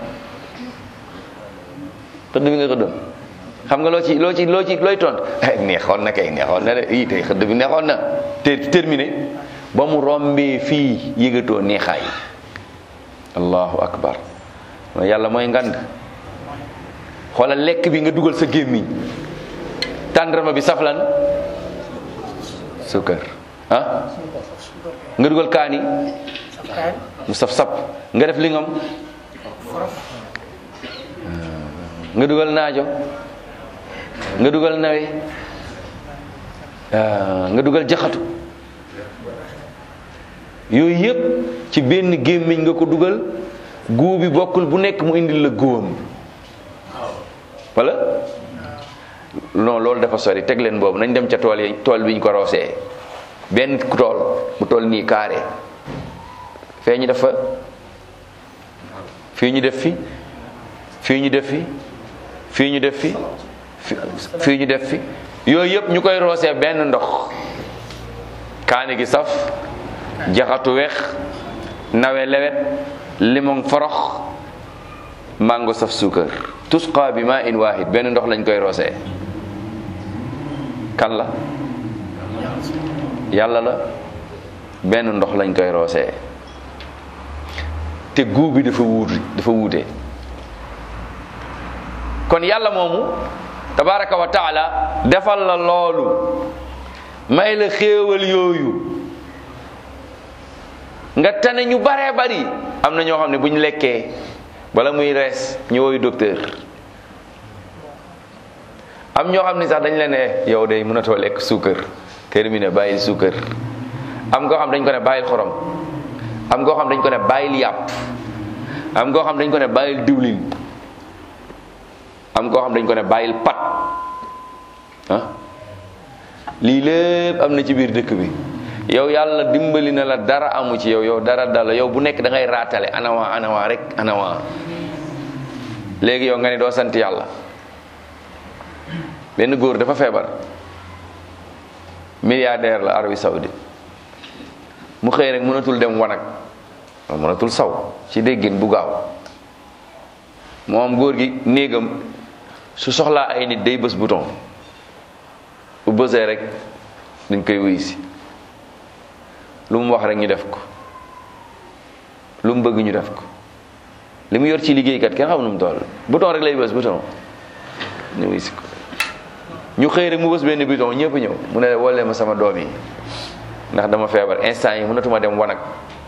xëdd bi nga xëddoon xam nga loo ci loo ci loo ci looy tont neexoon na kay neexoon na de ii tey xëdd bi neexoon na te terminé ba mu rombee fii yëgatoo neexaay allahu akbar yàlla mooy ngand xoolal lekk bi nga dugal sa gémmiñ tàndarma bi saflan sukkar ah nga dugal kaani mu saf sap nga def lingam nga dugal naajo nga dugal nawe nga dugal jaxatu yooyu yëpp ci benn gémmiñ nga ko dugal guu bi bokkul bu nekk mu indil la guwam wala non loolu dafa sori teg leen boobu nañ dem ca tool yi tool bi ñu ko roosee benn tool bu tool nii carré fee ñu def fa fii ñu def fi fii ñu def fi fii ñu def fi fii ñu def fi yooyu yëpp ñu koy roosee benn ndox kaani gi saf jaxatu weex nawe lewet limon forox mango saf suukar tusqa bi ma in wahid benn ndox lañ koy roosee kan la yàlla la benn ndox lañ koy roosee te guu bi dafa wuuti dafa wuute kon yàlla moomu tabaraka wa taala defal la loolu may la xéewal yooyu nga tane ñu baree bari am na ñoo xam ne bu ñu lekkee bala muy rees ñu woyu docteur am ñoo xam ne sax dañ leen ne yow de mënatoo lekk suukar terminé bàyyil suukar am koo xam dañ ko ne bàyyil xorom am koo xam dañ ko ne bàyyil yàpp am koo xam dañ ko ne bàyyil diwlin am koo xam dañ ko ne bàyyil pat ah lii lépp am na ci biir dëkk bi yow yàlla dimbali na la dara amu ci yow yow dara dala yow bu nekk da ngay raatale anawa anawa rek anawa léegi yow nga ne doo sant yàlla benn góor dafa feebar milliardaire la Arabie Saoudite mu xëy rek mënatul dem wanag mënatul saw ci déggin bu gaaw moom góor gi néegam su soxlaa ay nit day bës bouton bu bësee rek dañ koy wuyu si lu mu wax rek ñu def ko lu mu bëgg ñu def ko li mu yor ci liggéeykat kenn xam nu mu toll bouton rek lay bës bouton ñu wuyu si ko ñu xëy rek mu bës benn bouton ñëpp ñëw mu ne woolee ma sama doom yi ndax dama feebar instant yi mënatuma dem wanag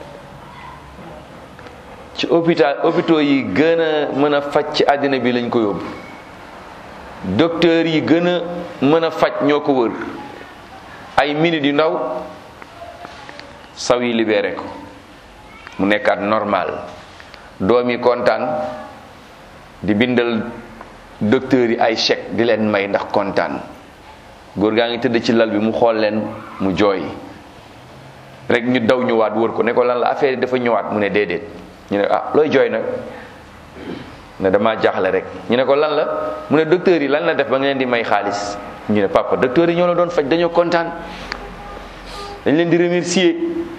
ci hôpital hôpitaux yi gën a mën a faj ci àddina bi lañ ko yóbbu docteur yi gën a mën a faj ñoo ko wër ay minutes yu ndaw saw yi libéré ko mu nekkaat normal doom yi kontaan di bindal docteur yi ay chèque di leen may ndax kontaan góor gaa ngi tëdd ci lal bi mu xool leen mu jooy rek ñu daw ñëwaat wër ko ne ko lan la affaire yi dafa ñëwaat mu ne déedéet ñu ne ah looy jooy nag ne dama jaaxle rek ñu ne ko lan la mu ne docteur yi lan la def ba nga leen di may xaalis ñu ne papa docteur yi ñoo la doon faj dañoo kontaan dañ leen di remercier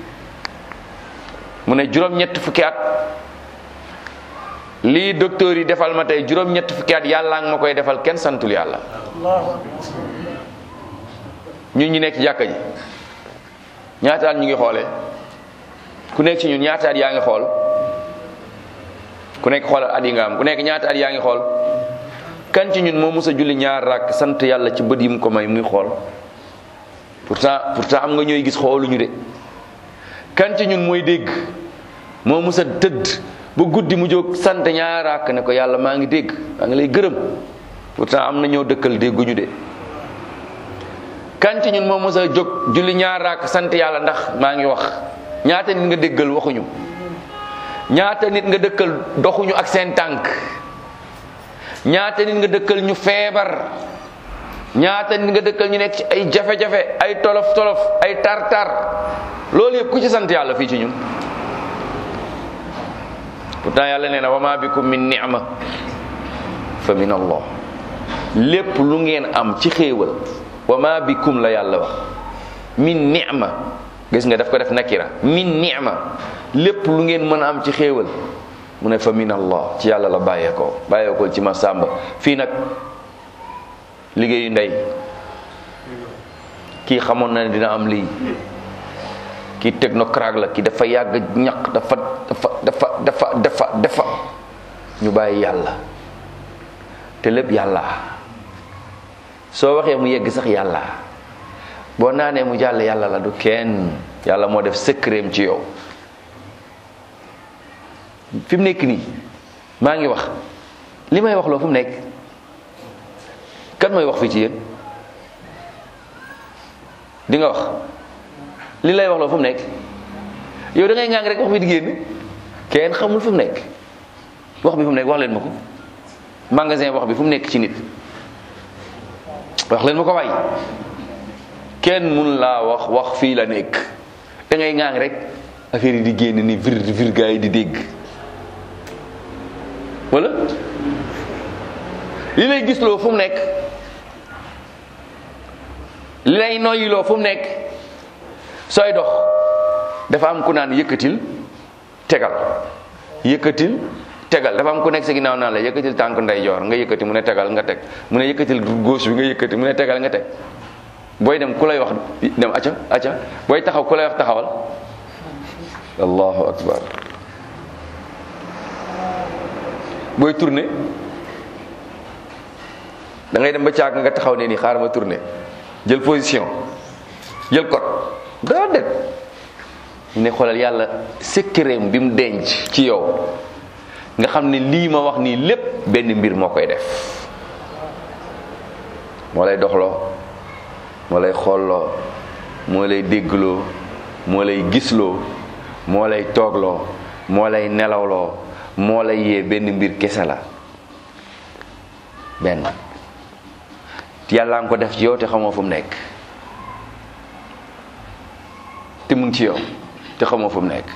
mu ne juróom-ñett fukki at lii docteur yi defal ma tey juróom-ñett fukki at yàlla nga ma koy defal kenn santul yàlla ñun ñu nekk ci jàkka ji ñaata at ñu ngi xoolee ku nekk ci ñun ñaata at yaa ngi xool ku nekk xoolal at yi nga am ku nekk ñaata at yaa ngi xool kan ci ñun moo mës a julli ñaar rakk sant yàlla ci bët yi mu ko may muy xool pourtant pourtant am nga ñooy gis xooluñu de kan ci ñun mooy dégg moo mës a tëdd ba guddi mu jóg sant ñaar rakk ne ko yàlla maa ngi dégg maa ngi lay gërëm pourtant am na ñoo dëkkal dégguñu de kan ci ñun moo mës a jóg julli ñaar rakk sant yàlla ndax maa ngi wax ñaata nit nga déggal waxuñu ñaata nit nga dëkkal doxuñu ak seen tànk ñaata nit nga dëkkal ñu feebar ñaata nit nga dëkkal ñu nekk ci ay jafe-jafe ay tolof tolof ay tar-tar loolu yëpp ku ci sant yàlla fii ci ñun pourtant yàlla nee na wa ma bikum min ni'ma fa min allah lépp lu ngeen am ci xéewal wa ma bikum la yàlla wax min ni'ma gis nga daf ko def nakira min ni'ma lépp lu ngeen mën a am ci xéewal mu ne fa min allah ci yàlla la bàyyeekoo bàyyeekoo ci ma sàmba fii nag liggéeyu ndey kii xamoon na ne dina am lii kii technocrate la kii dafa yàgg ñaq dafa dafa dafa dafa dafa dafa ñu bàyyi yàlla te lépp yàlla soo waxee mu yegg sax yàlla boo naanee mu jàll yàlla la du kenn yàlla moo def secret ci yow fi mu nekk nii maa ngi wax li may wax loo fu mu nekk kan mooy wax fii ci yéen di nga wax li lay wax loo fu mu nekk yow da ngay ngang rek wax bi di génn kenn xamul fu mu nekk wax bi fu mu nekk wax leen ma ko magasin wax bi fu mu nekk ci nit wax leen ma ko waay kenn mun laa wax wax fii la nekk da ngay ngang rek affaire yi di génn ni vir vir gaa yi di dégg wala li lay gisloo fu mu nekk li lay noyyiloo fu mu nekk sooy dox dafa am ku naan yëkkatil tegal yëkkatil tegal dafa am ku nekk sa ginnaaw naan la yëkkatil tànk ndeyjoor nga yëkkati mu ne tegal nga teg mu ne yëkkatil gauche bi nga yëkkati mu ne tegal nga teg booy dem ku lay wax dem acca acca booy taxaw ku lay wax taxawal allahu akbar booy tourné da ngay dem ba caag nga taxaw ne nii xaaral ma tourné jël position jël code daa det ñu ne xoolal yàlla secret bi mu denc ci yow nga xam ne lii ma wax nii lépp benn mbir moo koy def moo lay doxloo moo lay xoolloo moo lay déggloo moo lay gisloo moo lay toogloo moo lay nelawloo moo lay yee benn mbir kese la benn yàlla nga ko def ci yow te xamoo fu mu nekk mu ngi ci yow te xamoo fu mu nekk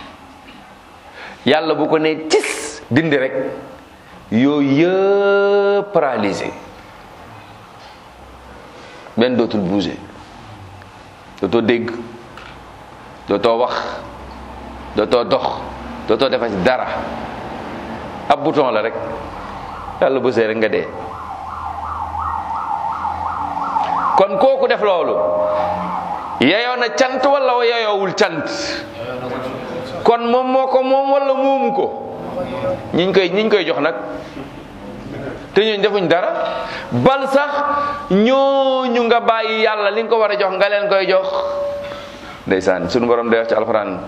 yàlla bu ko nee cis dindi rek yooyu yëpp paralysé benn dootul bouger dootoo dégg dootoo wax dootoo dox dootoo defa ci dara ab bouton la rek yàlla bësee rek nga dee kon kooku def loolu yeyoo na cant wala yeyoowul cant kon moom moo ko moom wala moomu ko ñiñ koy ñiñ koy jox nag te ñooñu defuñ dara bal sax ñooñu nga bàyyi yàlla li nga ko war a jox nga leen koy jox ndeysaan sunu borom day wax ci alquran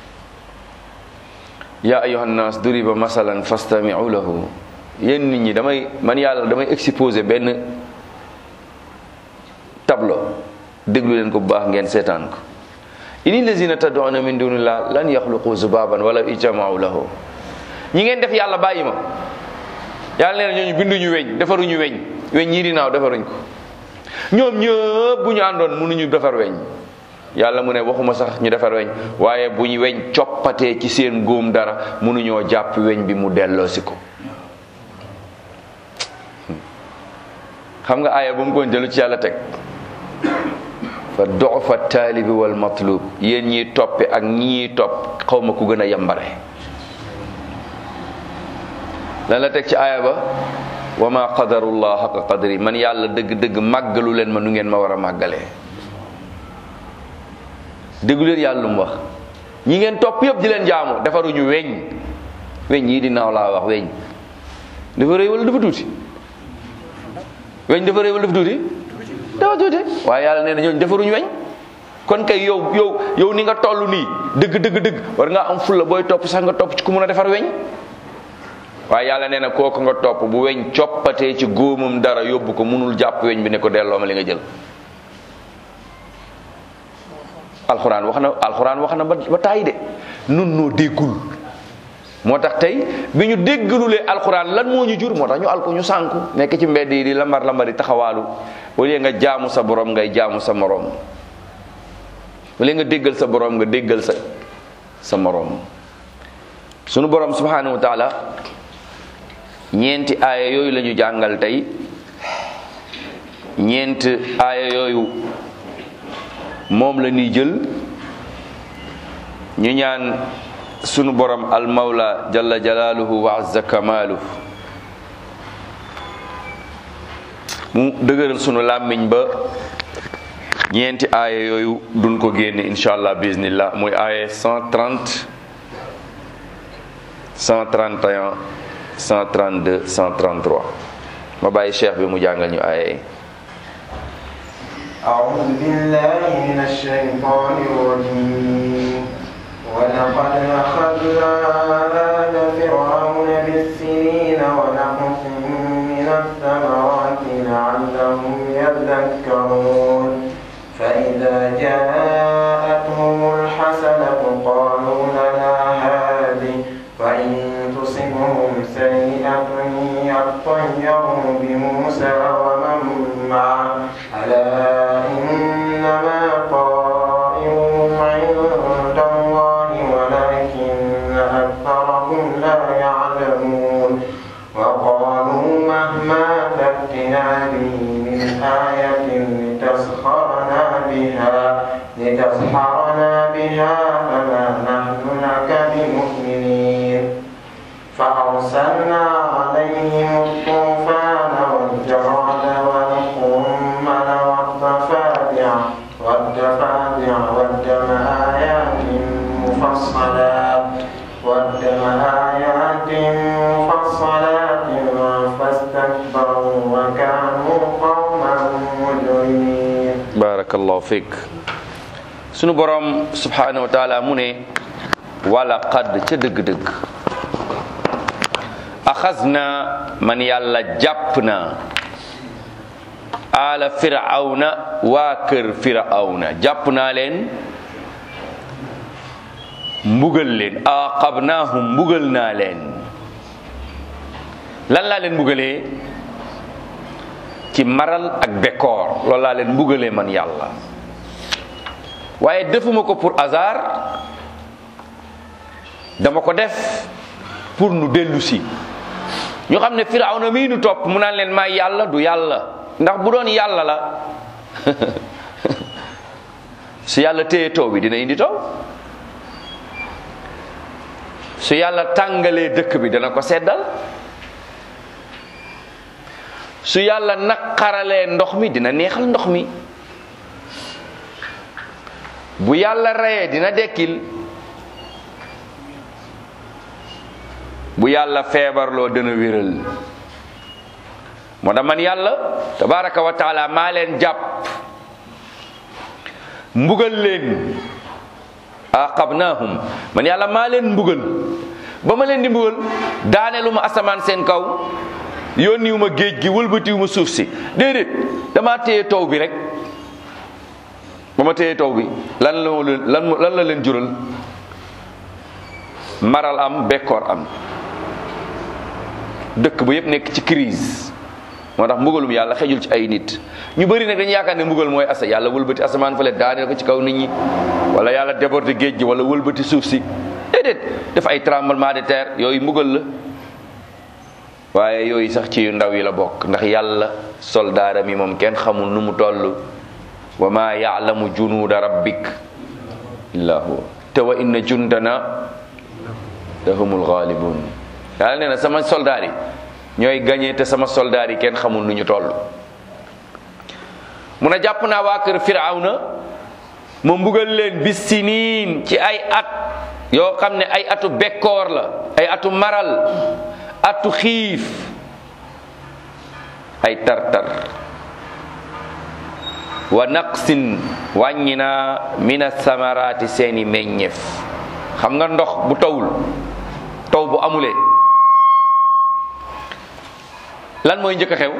ya ayuha nnas duriba masalan fastami'u lahu yéen nit ñi damay man yàlla damay exposé benn tableau déglu leen ko bu baax ngeen seetaan ko ini lazina tad'una min dunillah lan yaxluqu zubaban wala ijtama'u lahu ñi ngeen def yàlla bàyyi ma yàlla nee na ñooñu binduñu weñ defaruñu weñ weñ ñii di naaw defaruñ ko ñoom ñëpp bu ñu àndoon mënuñu defar weñ yàlla mu ne waxuma sax ñu defar weñ waaye bu ñu weñ coppatee ci seen góom dara mënuñoo jàpp weñ bi mu delloosi ko xam nga aaya ba mu ko jëlu ci yàlla teg fa dofa taalibi wal matlub yéen ñiy toppe ak ñii topp xaw ma ku gën a yambare lan la teg ci aaya ba wa ma qadarullah xaqa qadri man yàlla dëgg-dëgg màggalu leen ma nu ngeen ma war a màggalee déggu leen yàlla lu mu wax ñi ngeen topp yëpp di leen jaamu defaruñu weñ weñ yii di naaw laa wax weñ dafa rëy wala dafa tuuti weñ dafa rëy wala dafa tuuti dafa tuuti waaye yàlla nee na ñooñu defaruñu weñ kon kay yow yow yow ni nga toll nii dëgg dëgg dëgg war ngaa am fulla booy topp sax nga topp ci ku mun a defar weñ waaye yàlla nee na kooku nga topp bu weñ coppatee ci góomam dara yóbbu ko munul jàpp weñ bi ne ko delloo ma li nga jël alxuraan wax na alxuraan wax na ba ba tàyyi de nun noo déggul moo tax tey bi ñu déggalulee alxuraan lan moo ñu jur moo tax ñu alko ñu sànku nekk ci mbedd yi di lambar lambari taxawaalu au lieu nga jaamu sa borom ngay jaamu sa moroom au lieu nga déggal sa borom nga déggal sa sa moroom sunu borom subhanahu wa taala ñeenti aaya yooyu la ñu jàngal tey ñeent aaya yooyu moom la ñuy jël ñu ñaan sunu borom al mawla jalla jalaaluhu wa azza kamaaluhu mu dëgëral sunu làmmiñ ba ñeenti aaya yooyu duñ ko génne incha allah bismillah muy aaya 130 131 132 133 ma bàyyi cheikh bi mu jàngal ñu aaya yi
أعوذ بالله من الشيطان الرجيم ولقد أخذنا آل فرعون بالسنين ونقص من الثمرات لعلهم يذكرون فإذا جاءتهم الحسنة قالوا لنا هذه وإن تصبهم سيئة يطيروا بموسى ومن معه ألا إنما طائرهم عند الله ولكن أكثرهم لا يعلمون وقالوا مهما تأتنا به من آية لتسخرنا بها لتسحرنا بها فما نحن لك بمؤمنين فأرسلنا عليهم الطوفان والجراد والقمل والضفادع والضفادع والدم آيات مفصلات والدم آيات مفصلات فاستكبروا وكانوا قوما مجرمين
barakallahu fik sunu borom subhanahu wa taala mu ne wala qad ca dëgg-dëgg axas na man yàlla jàpp na ala firawna waa kër firawna jàpp naa leen mbugal leen aqabnaahum mbugal naa leen lan laa leen mbugalee ci maral ak bekkoor loolu laa leen mbugalee man yàlla waaye defuma ko pour hasard dama ko def pour nu dellu si ñu xam ne firawna mii nu topp mu naan leen may yàlla du yàlla ndax bu doon yàlla la su yàlla téye taw bi dina indi taw su yàlla tàngalee dëkk bi dana ko seddal su yàlla naqaralee ndox mi dina neexal ndox mi bu yàlla reyee dina dekkil bu yàlla feebarloo dana wéral moo tax man yàlla tabaraka wa taala maa leen jàpp mbugal leen aqabnahum man yàlla maa leen mbugal ba ma leen di mbugal daaneelu ma asamaan seen kaw yónniwu ma géej gi wëlbatiwu ma suuf si déedéet damaa téye taw bi rek ba ma téye taw bi lan la lan lan la leen jural maral am bekkoor am dëkk ba yépp nekk ci crise moo tax mbugalum yàlla xejul ci ay nit ñu bëri nag dañu yaakaar ne mbugal mooy asa yàlla wëlbati asamaan fale daaneel ko ci kaw nit ñi wala yàlla déborder géej gi wala wëlbati suuf si déedéet def ay tremblement de terre yooyu mbugal la waaye yooyu sax ci yu ndaw yi la bokk ndax yàlla soldaaram yi moom kenn xamul nu mu toll wa ma yaalamu junuuda rabbik illa huwa te wa inna jundana lahumul ghalibun yàlla nee na sama soldaar yi ñooy gañe te sama soldaar yi kenn xamul nu ñu toll mun a jàpp naa waa kër firawna ma mbugal leen bis siniin ci ay at yoo xam ne ay atu bekkoor la ay atu maral atu xiif ay tartar wa naqsin wàññi naa mina samaraati seeni meññeef xam nga ndox bu tawul taw bu amulee lan mooy njëkk a xew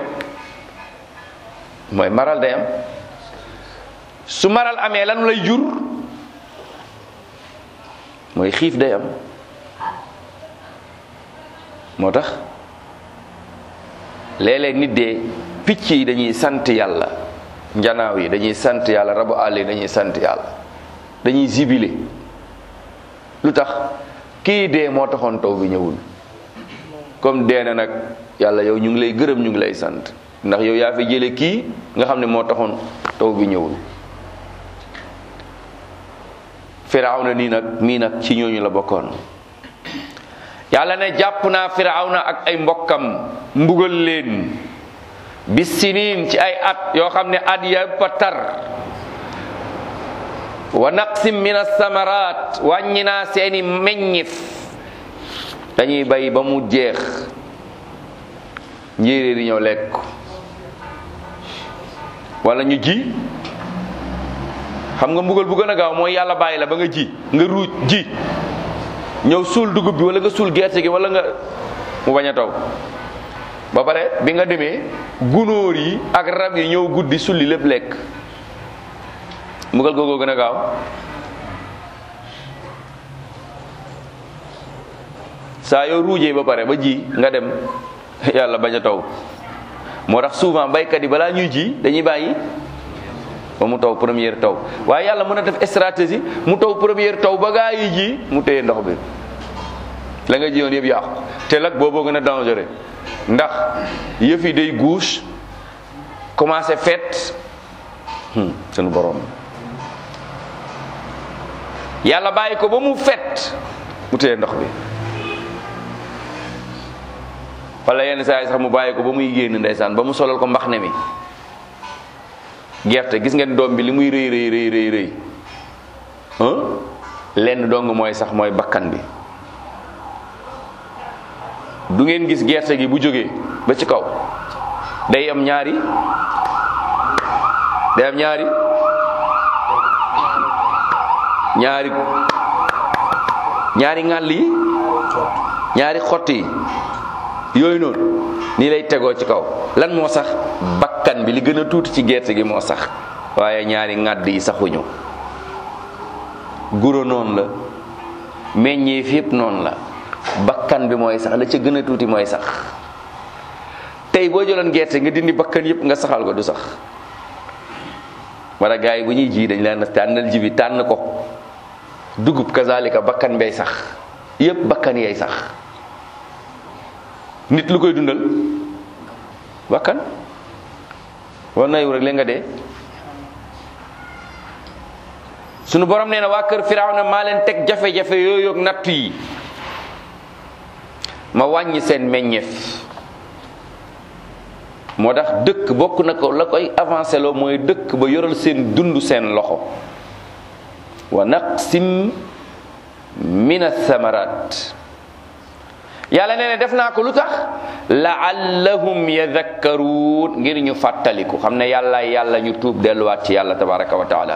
mooy maral day am su maral amee lan lay jur mooy xiif day am moo tax léeg-léeg nit dee picc yi dañuy sant yàlla njanaaw yi dañuy sant yàlla rabu àll yi dañuy sant yàlla dañuy zibile lu tax kii dee moo taxoon taw bi ñëwul comme dee na nag yàlla yow ñu ngi lay gërëm ñu ngi lay sant ndax yow yaa fi jële kii nga xam ne moo taxoon taw bi ñëwul firawna nii nag mii nag ci ñooñu la bokkoon yàlla ne jàpp naa firawna ak ay mbokkam mbugal leen bis siniin ci ay at yoo xam ne at yëpp a tar wa naqsim min asamaraat wàññi naa seeni meññif dañuy bay ba mu jeex njéeréer yi ñëw lekk wala ñu ji xam nga mbugal bu gën a gaaw mooy yàlla bàyyi la ba nga ji nga ruuj ji ñëw suul dugub bi wala nga suul gerte gi wala nga mu bañ a taw ba pare bi nga demee gunóor yi ak rab yi ñëw guddi sulli lépp lekk mbugal googoo gën a gaaw saa yoo ruujee ba pare ba ji nga dem yàlla bañ a taw moo tax souvent baykat yi balaa ñuy ji dañuy bàyyi ba mu taw première taw waaye yàlla mën a def stratégie mu taw première taw ba gaa yi ji mu téye ndox bi la nga jiyoon yëpp yàqu te nag booboo gën a dangereux ndax yëf yi day guus commencé fet sunu borom yàlla bàyyi ko ba mu fet mu téye ndox bi wala yenn saa yi sax mu bàyyi ko ba muy génn ndeysaan ba mu solal ko mbax ne mi gerte gis ngeen doom bi li muy rëy rëy rëy rëy rëy lenn dong mooy sax mooy bakkan bi du ngeen gis gerte gi bu jógee ba ci kaw day am ñaari day am ñaari ñaari ñaari ŋàll yi ñaari xott yi yooyu noonu nii lay tegoo ci kaw lan moo sax bakkan bi li gën a tuuti ci gerte gi moo sax waaye ñaari ŋàdd yi saxuñu guro noonu la meññeef yépp noonu la bakkan bi mooy sax la ca gën a tuuti mooy sax tey boo jëloon gerte nga dindi bakkan yépp nga saxal ko du sax wala gars yi bu ñuy ji dañ leen tànnal ji bi tànn ko dugub kazalika bakkan bay sax yépp bakkan yay sax nit lu koy dundal bakkan war na yow rek leen nga dee sunu borom nee na waa kër Firawna maa leen teg jafe-jafe yooyu ak nattu yi ma wàññi seen meññeef moo tax dëkk bokk na ko la koy avancé loo mooy dëkk ba yoral seen dund seen loxo wa naqsim min athamarat yàlla nee na def naa ko lu tax laallahum yadakkaruun ngir ñu fàttaliku xam ne yàlla yàlla ñu tuub delluwaat ci yàlla tabaraka wa taala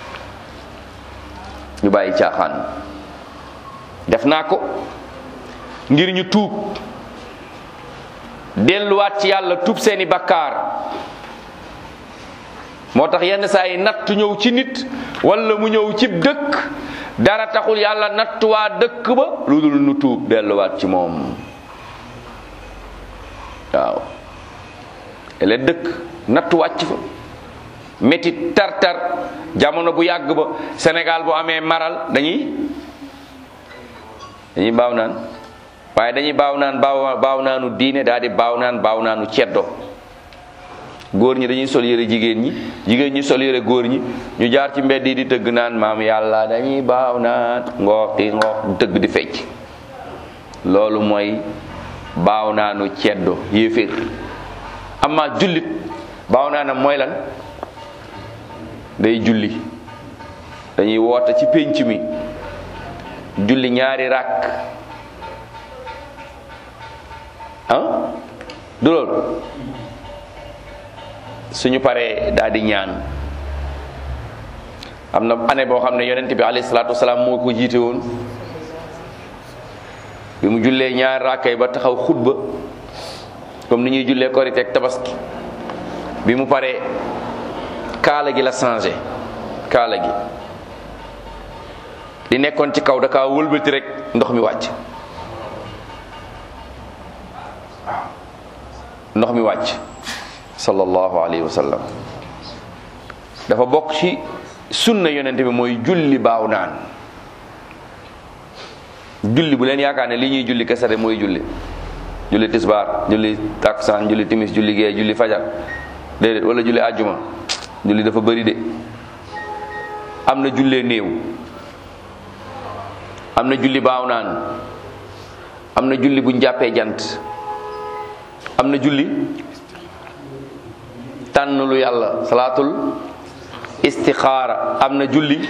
ñu bàyyi caaxaan def naa ko ngir ñu tuub delluwaat ci yàlla tuub seeni bakkaar moo tax yenn saa yi natt ñëw ci nit wala mu ñëw cib dëkk dara taxul yàlla natt waa dëkk ba lu dul nu tuub delluwaat ci moom waaw ele dëkk natt wàcc fa métit tar-tar jamono bu yàgg ba Sénégal bu amee maral dañuy dañuy baaw naan waaye dañuy baaw naan baaw baaw naanu diine daal di baaw naan baaw naanu ceddo góor ñi dañuy sol yére jigéen ñi jigéen ñi sol yére góor ñi ñu jaar ci mbedd yi di tëgg naan maam yàlla dañuy baaw naan ngooxi ngoox di tëgg di fecc loolu mooy baaw naanu ceddo yéeféer amma jullit baaw naanam mooy lan day julli dañuy woote ci pénc mi julli ñaari ràkk ah du loolu suñu paree daal di ñaan am na année boo xam ne yonent bi alayhi salaatu wasalaam moo ko jiite woon bi mu jullee ñaari ràkkay ba taxaw xutba comme ni ñuy jullee korite ak tabaski bi mu paree kaala gi la changé kaala gi di nekkoon ci kaw da kaa wëlbati rek ndox mi wàcc ndox mi wàcc sallallahu alayhi wa sallam dafa bokk ci sunna yonente bi mooy julli baaw naan julli bu leen yaakaar ne li ñuy julli kese mooy julli julli tisbaar julli taksaan julli timis julli gee julli fajar déedéet wala julli àjjuma julli dafa bëri de am na jullee néew am na julli baaw naan am na julli bu njàppee jant am na julli tànn lu yàlla salaatul istixaara am na julli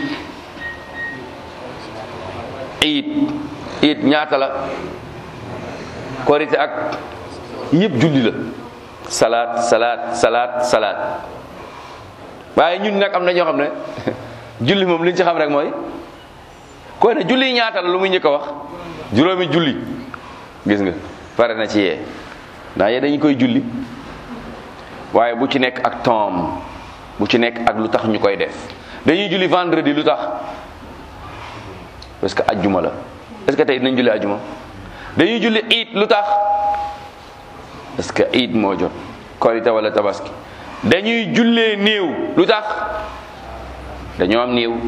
iit iit ñaata la korite ak yëpp julli la salaat salaat salaat salaat waaye ñun nag am na ñoo xam ne julli moom li ñu ci xam rek mooy koy ne julli ñaata la lu muy njëkk a wax juróomi julli gis nga pare na ci yee ndax yee dañu koy julli waaye bu ci nekk ak tom bu ci nekk ak lu tax ñu koy def dañuy julli vendredi lu tax parce que ajjuma la est-ce que tey dinañ julli ajjuma dañuy julli iit lu tax parce que iit moo jot korite wala tabaski dañuy jullee néew lu tax dañoo am néew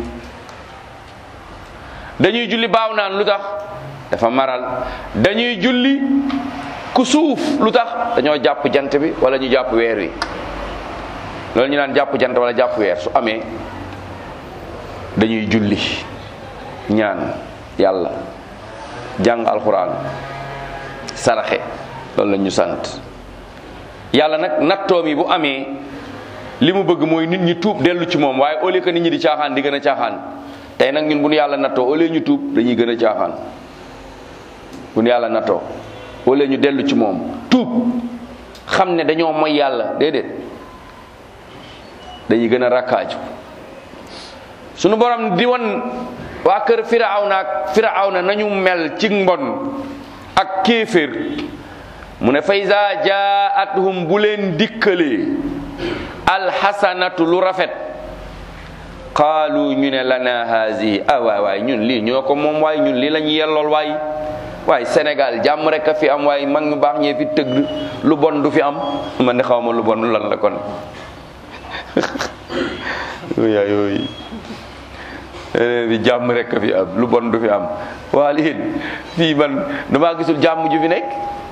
dañuy julli baaw naan lu tax dafa maral dañuy julli ku suuf lu tax dañoo jàpp jant bi wala ñu jàpp weer wi loolu ñu naan jàpp jant wala jàpp weer su amee dañuy julli ñaan yàlla jàng alxuraan saraxe loolu la ñu sant yàlla nag nattoom yi bu amee li mu bëgg mooy nit ñi tuub dellu ci moom waaye au lieu que nit ñi di caaxaan di gën a caaxaan tey nag ñun bu nu yàlla nattoo au lieu ñu tuub dañuy gën a caaxaan bu nu yàlla nattoo au lieu ñu dellu ci moom tuub xam ne dañoo moy yàlla déedéet dañuy gën a rakkaaju sunu borom di won waa kër firawna ak firawna nañu mel ci mbon ak kéeféer mu ne fa iza jaatuhum bu leen dikkalee alxasanatu lu rafet qaalu ñu ne lana hazihi ah waay waay ñun lii ñoo ko moom waay ñun lii la ñu yellool waay waaye Sénégal jàmm rek a fi am waaye mag ñu baax ñee fi tëgg lu bon du fi am man ne xaw ma lu bon lan la kon yaay yooyu leneen bi jàmm rek fi am lu bon du fi am waa lii fii man damaa gisul jàmm ju fi nekk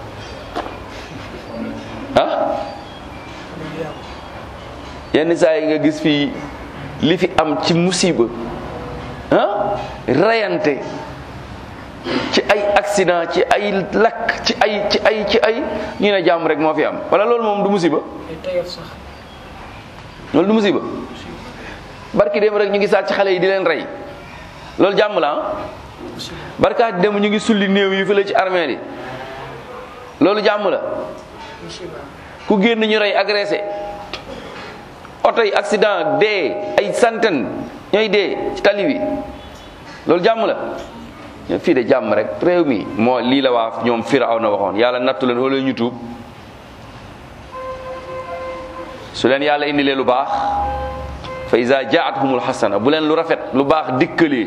ah yenn saa yi nga gis fii li fi am ci musiba ah rayante ci ay accident ci ay lakk ci ay ci ay ci ay ñu ne jàmm rek moo fi am wala loolu moom du musiba loolu du musiba barki dem rek ñu ngi sàcc xale yi di leen rey loolu jàmm la ah barkaati dem ñu ngi sulli néew yi fi la ci armée yi loolu jàmm la ku génn ñu rey agressé oto yi accident dee ay centaine ñooy dee ci tali bi loolu jàmm la ñoo fii de jàmm rek réew mi moo lii la waa ñoom firaw na waxoon yàlla nattu leen wala ñu tuub su leen yàlla indilee lu baax fa iza jaathumul xasana bu leen lu rafet lu baax dikkalee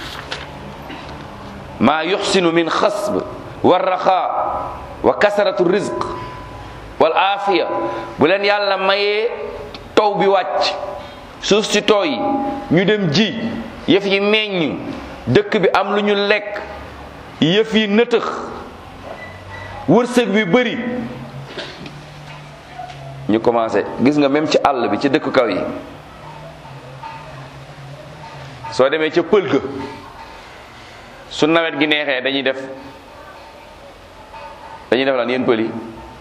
maa yuxsinu min xasb wa raxaa wa kasaratu rizq wal aafiya bu leen yàlla mayee taw bi wàcc suuf si tooy ñu dem ji yëf yi meññ dëkk bi am lu ñu lekk yëf yi nëtëx wërsëg bi bëri ñu commencé gis nga même ci àll bi ci dëkk kaw yi soo demee ca pël ga su nawet gi neexee dañuy def dañuy def lan yéen pël yi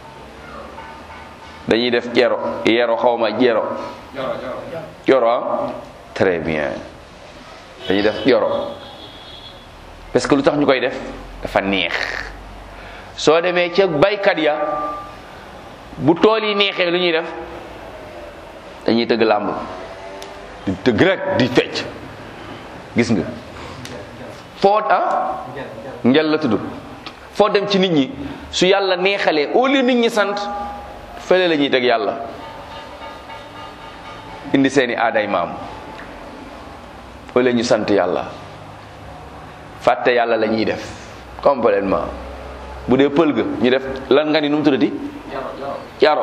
dañuy def jero yero xawma jero joro ah très bien dañuy def joro parce que lu tax ñu koy def dafa neex soo demee ca baykat ya bu tool yi neexee lu ñuy def dañuy tëgg làmb di tëgg rek di fecc gis nga foo ah ngel la tudd foo dem ci nit ñi su yàlla neexalee au lieu nit ñi sant fële la ñuy teg yàlla indi seeni aaday maam au lieu ñu sant yàlla fàtte yàlla la ñuy def complètement bu dee pël ga ñu def lan nga ni nu mu tuddati jaro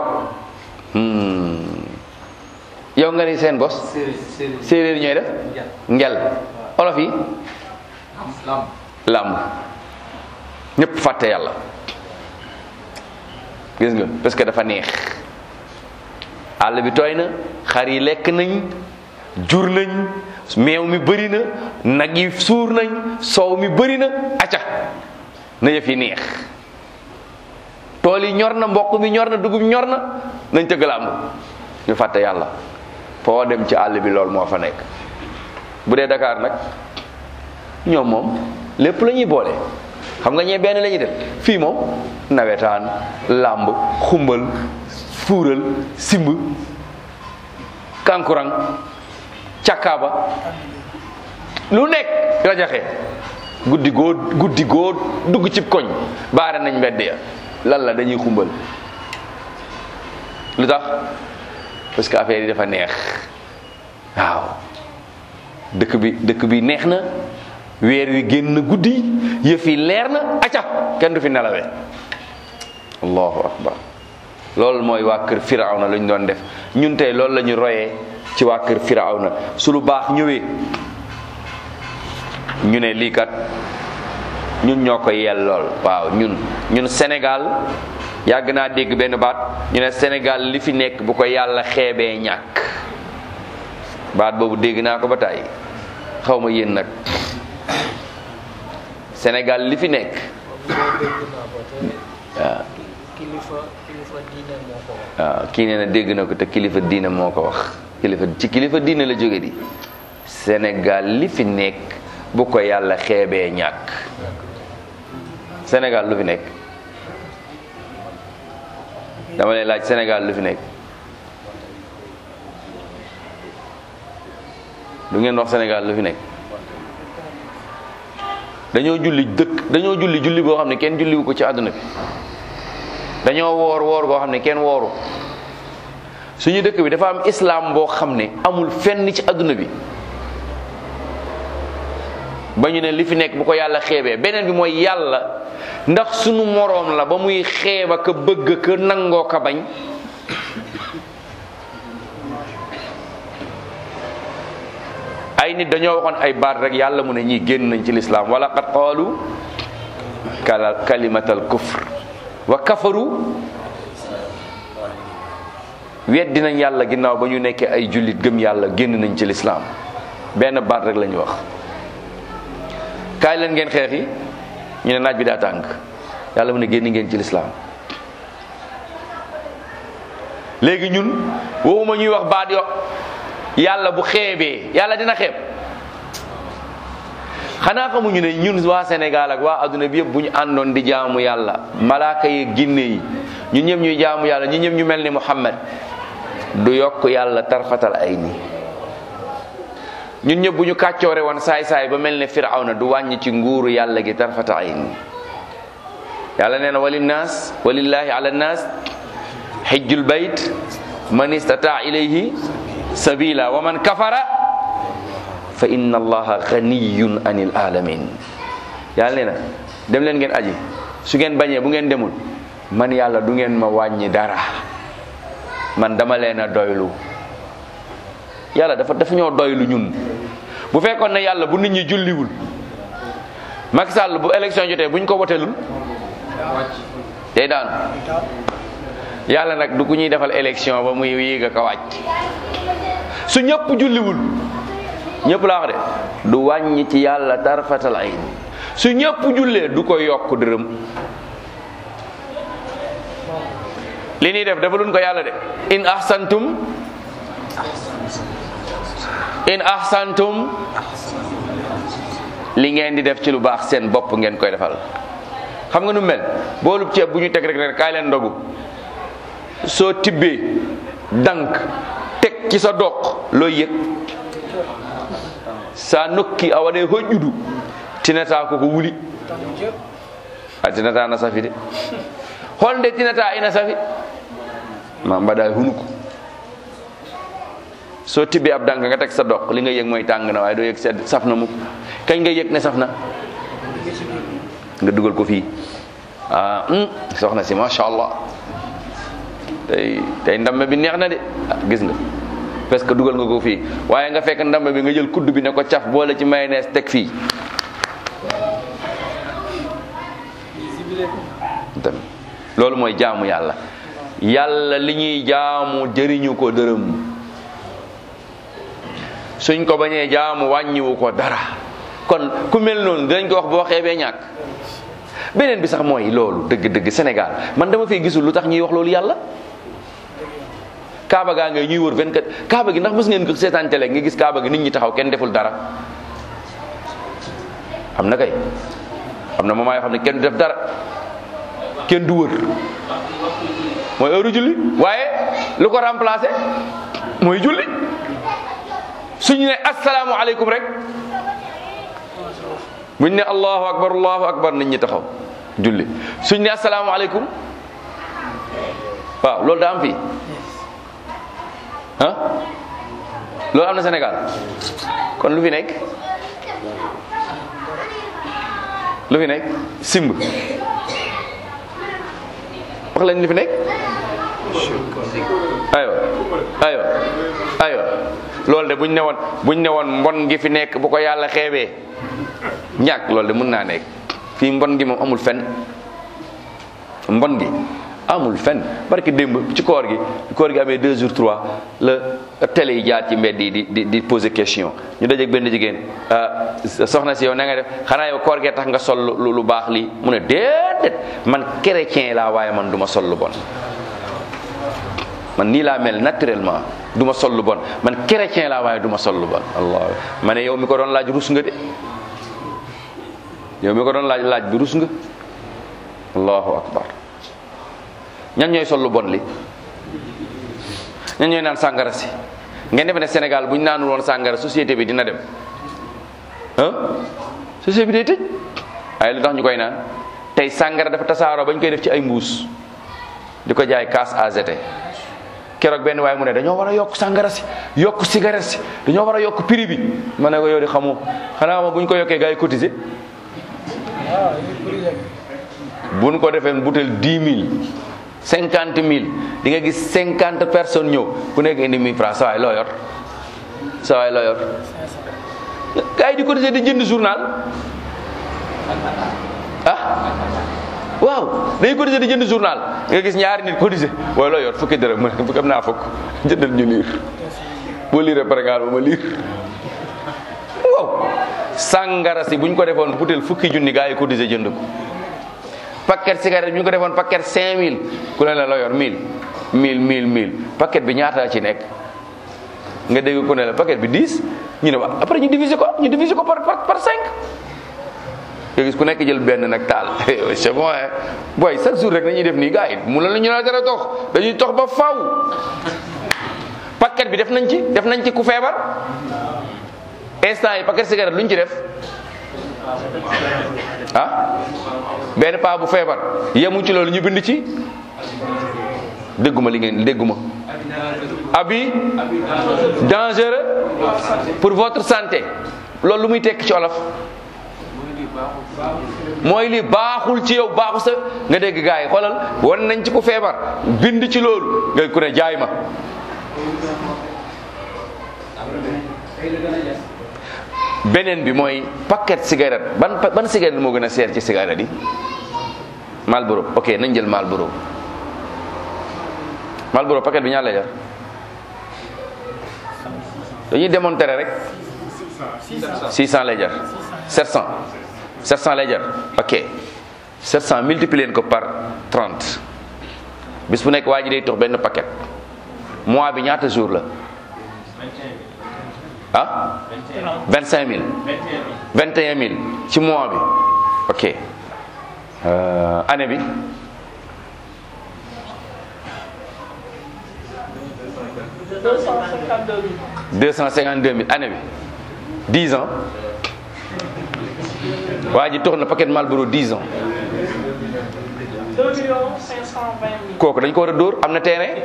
yow nga ni seen bos séeréer ñooy def ngel olof yi làmb ñëpp fàtte yàlla gis nga parce que dafa neex àll bi tooy na xar yi lekk nañ jur nañ meew mi bëri na nag yi suur nañ soow mi bëri na acca na yëf yi neex tool yi ñor na mboq mi ñor na dugub ñor na nañ tëgg làmb ñu fàtte yàlla foo dem ci àll bi loolu moo fa nekk bu dee Dakar nag ñoom moom lépp la ñuy boole xam nga ñee benn la ñuy def fii moom nawetaan làmb xumbal fuural simb kankurang càkkaaba lu nekk rajaxe guddi goo guddi goo dugg ci koñ baare nañ mbedd ya lan la dañuy xumbal lu tax parce que affaire yi dafa neex waaw dëkk bi dëkk bi neex na weer wi génn guddi yëf yi leer na acca kenn du fi nelawee allahu akbar loolu mooy waa kër firawna lu ñu doon def ñun tey loolu la ñu royee ci waa kër firawna su lu baax ñëwee ñu ne lii kat ñun ñoo ko yellool waaw ñun ñun Sénégal yàgg naa dégg benn baat ñu ne Sénégal li fi nekk bu ko yàlla xeebee ñàkk baat boobu dégg naa ko ba tàyyi xaw ma yéen nag Sénégal li fi nekk waaw
kilifa kilifa diine moo ko wax.
waaw kii nee na dégg na ko te kilifa diine moo ko wax kilifa ci kilifa diine la jóge di Sénégal li fi nekk bu ko yàlla xeebee ñàkk Sénégal lu fi nekk dama lay laaj Sénégal lu fi nekk du ngeen wax Sénégal lu fi nekk dañoo julli dëkk dañoo julli julli boo xam ne kenn julliwu ko ci àdduna bi dañoo woor woor boo xam ne kenn wooru suñu dëkk bi dafa am islam boo xam ne amul fenn ci àdduna bi ba ñu ne li fi nekk bu ko yàlla xeebee beneen bi mooy yàlla ndax sunu moroom la ba muy xeeba ka bëgg ka nangoo ka bañ ay nit dañoo waxoon ay baat rek yàlla mu ne ñii génn nañ ci lislaam wala qad qaalu kala kalimatal kufr wa kafaru weddi nañ yàlla ginnaaw ba ñu nekkee ay jullit gëm yàlla génn nañ ci lislaam benn baat rek la ñu wax kaay leen ngeen xeex yi ñu ne naaj bi daa tàng yàlla mu ne génn ngeen ci lislaam léegi ñun waxuma ñuy wax baat yo yàlla bu xeebee yàlla dina xeeb xanaa xamuñu ne ñun waa Sénégal ak waa adduna bi yëpp bu ñu àndoon di jaamu yàlla malaaka yi ginne yi ñun ñëpp ñuy jaamu yàlla ñun ñëpp ñu mel ni Muhammad du yokk yàlla tarfatal ay ni ñun ñëpp bu ñu kàccoore woon saay-saay ba mel ne Firawna du wàññi ci nguuru yàlla gi tarfata ay ni yàlla nee na walinnaas walillahi ala nnaas xijjul bayt man istataa ilayhi sabila wa man kafara fa inna allaha ganiyun anil alamin yàlla nee na dem leen ngeen aji su ngeen bañee bu ngeen demul man yàlla du ngeen ma wàññi dara man dama leen a doylu yàlla dafa dafa ñoo doylu ñun bu fekkoon ne yàlla bu nit ñi julliwul Macky Sall bu élection jotee buñ ko woteelul day daan yàlla nag du ku ñuy defal élection ba muy yéeg ak a wàcc su ñëpp julliwul ñëpp laa wax de du wàññi ci yàlla tarfatal ayn su ñëpp jullee du ko yokk dërëm li ñuy def defaluñ ko yàlla de in ahsantum in ahsantum li ngeen di def ci lu baax seen bopp ngeen koy defal xam nga nu mel boolub ceeb bu ñu teg rek rek kaay leen ndogu soo tibbee dank teg ci sa doq looy yëg sa nokki a waɗe hoƴƴudu tinata koko wuli a tinata na safi de holnde tinata ina safi ma mbaɗa e hunuko so tibbi ab dank nga teg sa doq li nga yëg mooy tàng na waaye doo yëg sedd saf na mukk kañ nga yëg ne saf na nga dugal ko fii ah soxna si macha allah tey tey ndambe bi neex na de ah gis nga parce que dugal nga ko fii waaye nga fekk ndambe bi nga jël kudd bi ne ko caf boole ci mayonnaise teg fii dem loolu mooy jaamu yàlla yàlla li ñuy jaamu jëriñu ko dërëm suñ ko bañee jaamu wàññiwu ko dara kon ku mel noonu dinañ ko wax boo xeebee ñàkk beneen bi sax mooy loolu dëgg-dëgg Sénégal man dama fay gisul lu tax ñuy wax loolu yàlla kaaba gaa ngay ñuy wër 24 kaaba gi ndax mës ngeen ko seetaan télé nga gis kaaba gi nit ñi taxaw kenn deful dara am na kay am na moment yoo xam ne kenn du def dara kenn du wër mooy heure julli waaye lu ko remplacé mooy julli suñu ne asalaamualeykum rek buñ ne allahu akbar allahu akbar nit ñi taxaw julli suñ ne asalaamualeykum waaw loolu daa am fii ah loolu am na Sénégal kon lu fi nekk lu fi nekk simb wax leen li fi nekk aywa aywa aywa loolu de buñ ne woon buñ ne woon mbon gi fi nekk bu ko yàlla xeebee ñàkk loolu de mën naa nekk fii mbon gi moom amul fen mbon gi amul fen barki démb ci koor gi koor gi amee deux jours trois la télé yi jaar ci mbedd yi di di di poser question ñu dajeeg benn jigéen soxna si yow na nga def xanaa yow koor gee tax nga sol lu lu baax lii mu ne déedéet man chrétien laa waaye man du ma sol lu bon man nii laa mel naturellement du ma sol lu bon man chrétien laa waaye du ma sol lu bon allah ma ne yow mi ko doon laaj rus nga de yow mi ko doon laaj laaj bi rus nga allahu akbar ñan ñooy sol lu bon li ñan ñooy naan sàngara si ngeen defe ne Sénégal bu ñu naanul woon sàngara société bi dina dem ah société bi day tëj waaye lu tax ñu koy naan tey sàngara dafa tasaaroo ba ñu koy def ci ay mbuus di ko jaay kaas AZT keroog benn waaye mu ne dañoo war a yokk sàngara si yokk cigarette si dañoo war a yokk prix bi ma ne ko yow di xamoo xanaa ma bu ñu ko yokkee gars yi cotiser bu ñu ko defee butel dix mille cinquante mille di nga gis cinquante personnes ñëw ku nekk indi mille francs sa waay loo yor sa waay loo yor gars yi di cotiser di jënd journal ah waaw dañuy cotiser di jënd journal nga gis ñaari nit cotiser waaye loo yor fukki dërëm mu ne fukki am naa fukk jëndal ñu liir boo liiree pare ngaa ba ma liir waaw sàngara si bu ñu ko defoon butéel fukki junni gars yi cotiser jënd ko paquet cigarette bu ñu ko defoon paquet 5000 ku ne la loo yor 1000 1000 1000 1000 paquet bi ñaata ci nekk nga dégg ku ne la paquet bi 10 ñu ne wa après ñu diviser ko ñu diviser ko par par par 5 nga gis ku nekk jël benn nag taal c'est bon hein booy chaque jour rek nañuy def nii gars yi mu la ñu la dara tox dañuy tox ba faw paquet bi def nañ ci def nañ ci ku feebar instant yi paquet cigarette lu ñu ci def ah benn paa bu feebar yemu ci loolu ñu bind ci dégguma li ngeen dégguma abi dangereux pour votre santé loolu lu muy tekk ci olof mooy li baaxul ci yow baaxu sa nga dégg gars yi xoolal wan nañ ci ku feebar bind ci loolu nga ku ne jaay ma beneen bi mooy paquet cigarette ban ban cigarette moo gën a seer ci cigarette yi Marlboro ok nañ jël Marlboro Marlboro paquet bi ñaar lay jar dañuy démontrer rek 600 lay jar 700 700 lay jar ok 700 multiplier ko par 30 bis bu nekk waa ji day tox benn paquet mois bi ñaata jour la ah 25000 21000 ci mois bi ok euh, année bi deux cent cinquante deux mille année bi dix ans waa ji tox na paquet Marlboro dix ans
2 millions 520 mille.
kooku dañ ko war a dóor am na terrain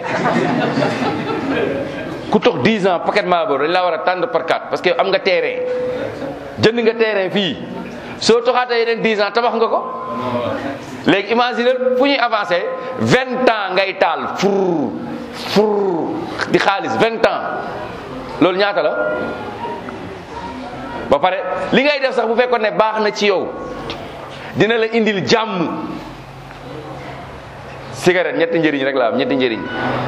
ku tox 10 ans paquet Marlboro dañ laa war a tànn par quatre parce que am nga terrain jënd nga terrain fii soo toxaatee yeneen 10 ans tabax nga ko léegi imagine fu ñuy avancé 20 ans ngay taal fur fur di xaalis 20 ans loolu ñaata la ba pare li ngay def sax bu fekkoon ne baax na ci yow dina la indil jàmm cigarette ñetti njëriñ rek la am ñetti njëriñ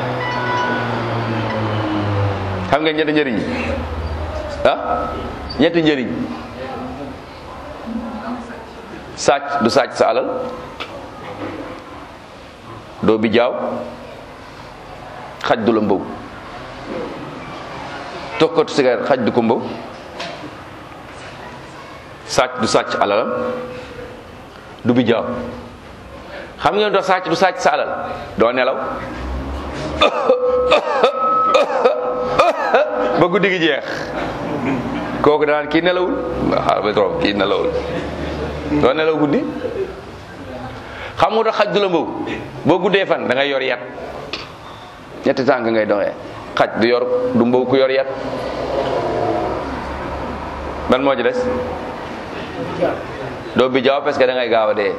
xam nga ñetti njëriñ ah ñetti njëriñ sàcc du sàcc sa alal doo bi jaaw xaj du la mbaw tokkatu cigarette xaj du ko mbaw sàcc du sàcc alalam du bi jaaw xam ngeen doo sàcc du sàcc sa alal doo nelaw ba guddi gi jeex kooku danaan kii nelawul xaaral ba trop kii nelawul doo nelaw guddi xam nga doo xaj du la mbaw boo guddee fan da ngay yor yat ñetti tànk ngay doxee xaj du yor du mbaw ku yor yat ban moo ci des doo bi jaaw parce que da ngay gaaw a dee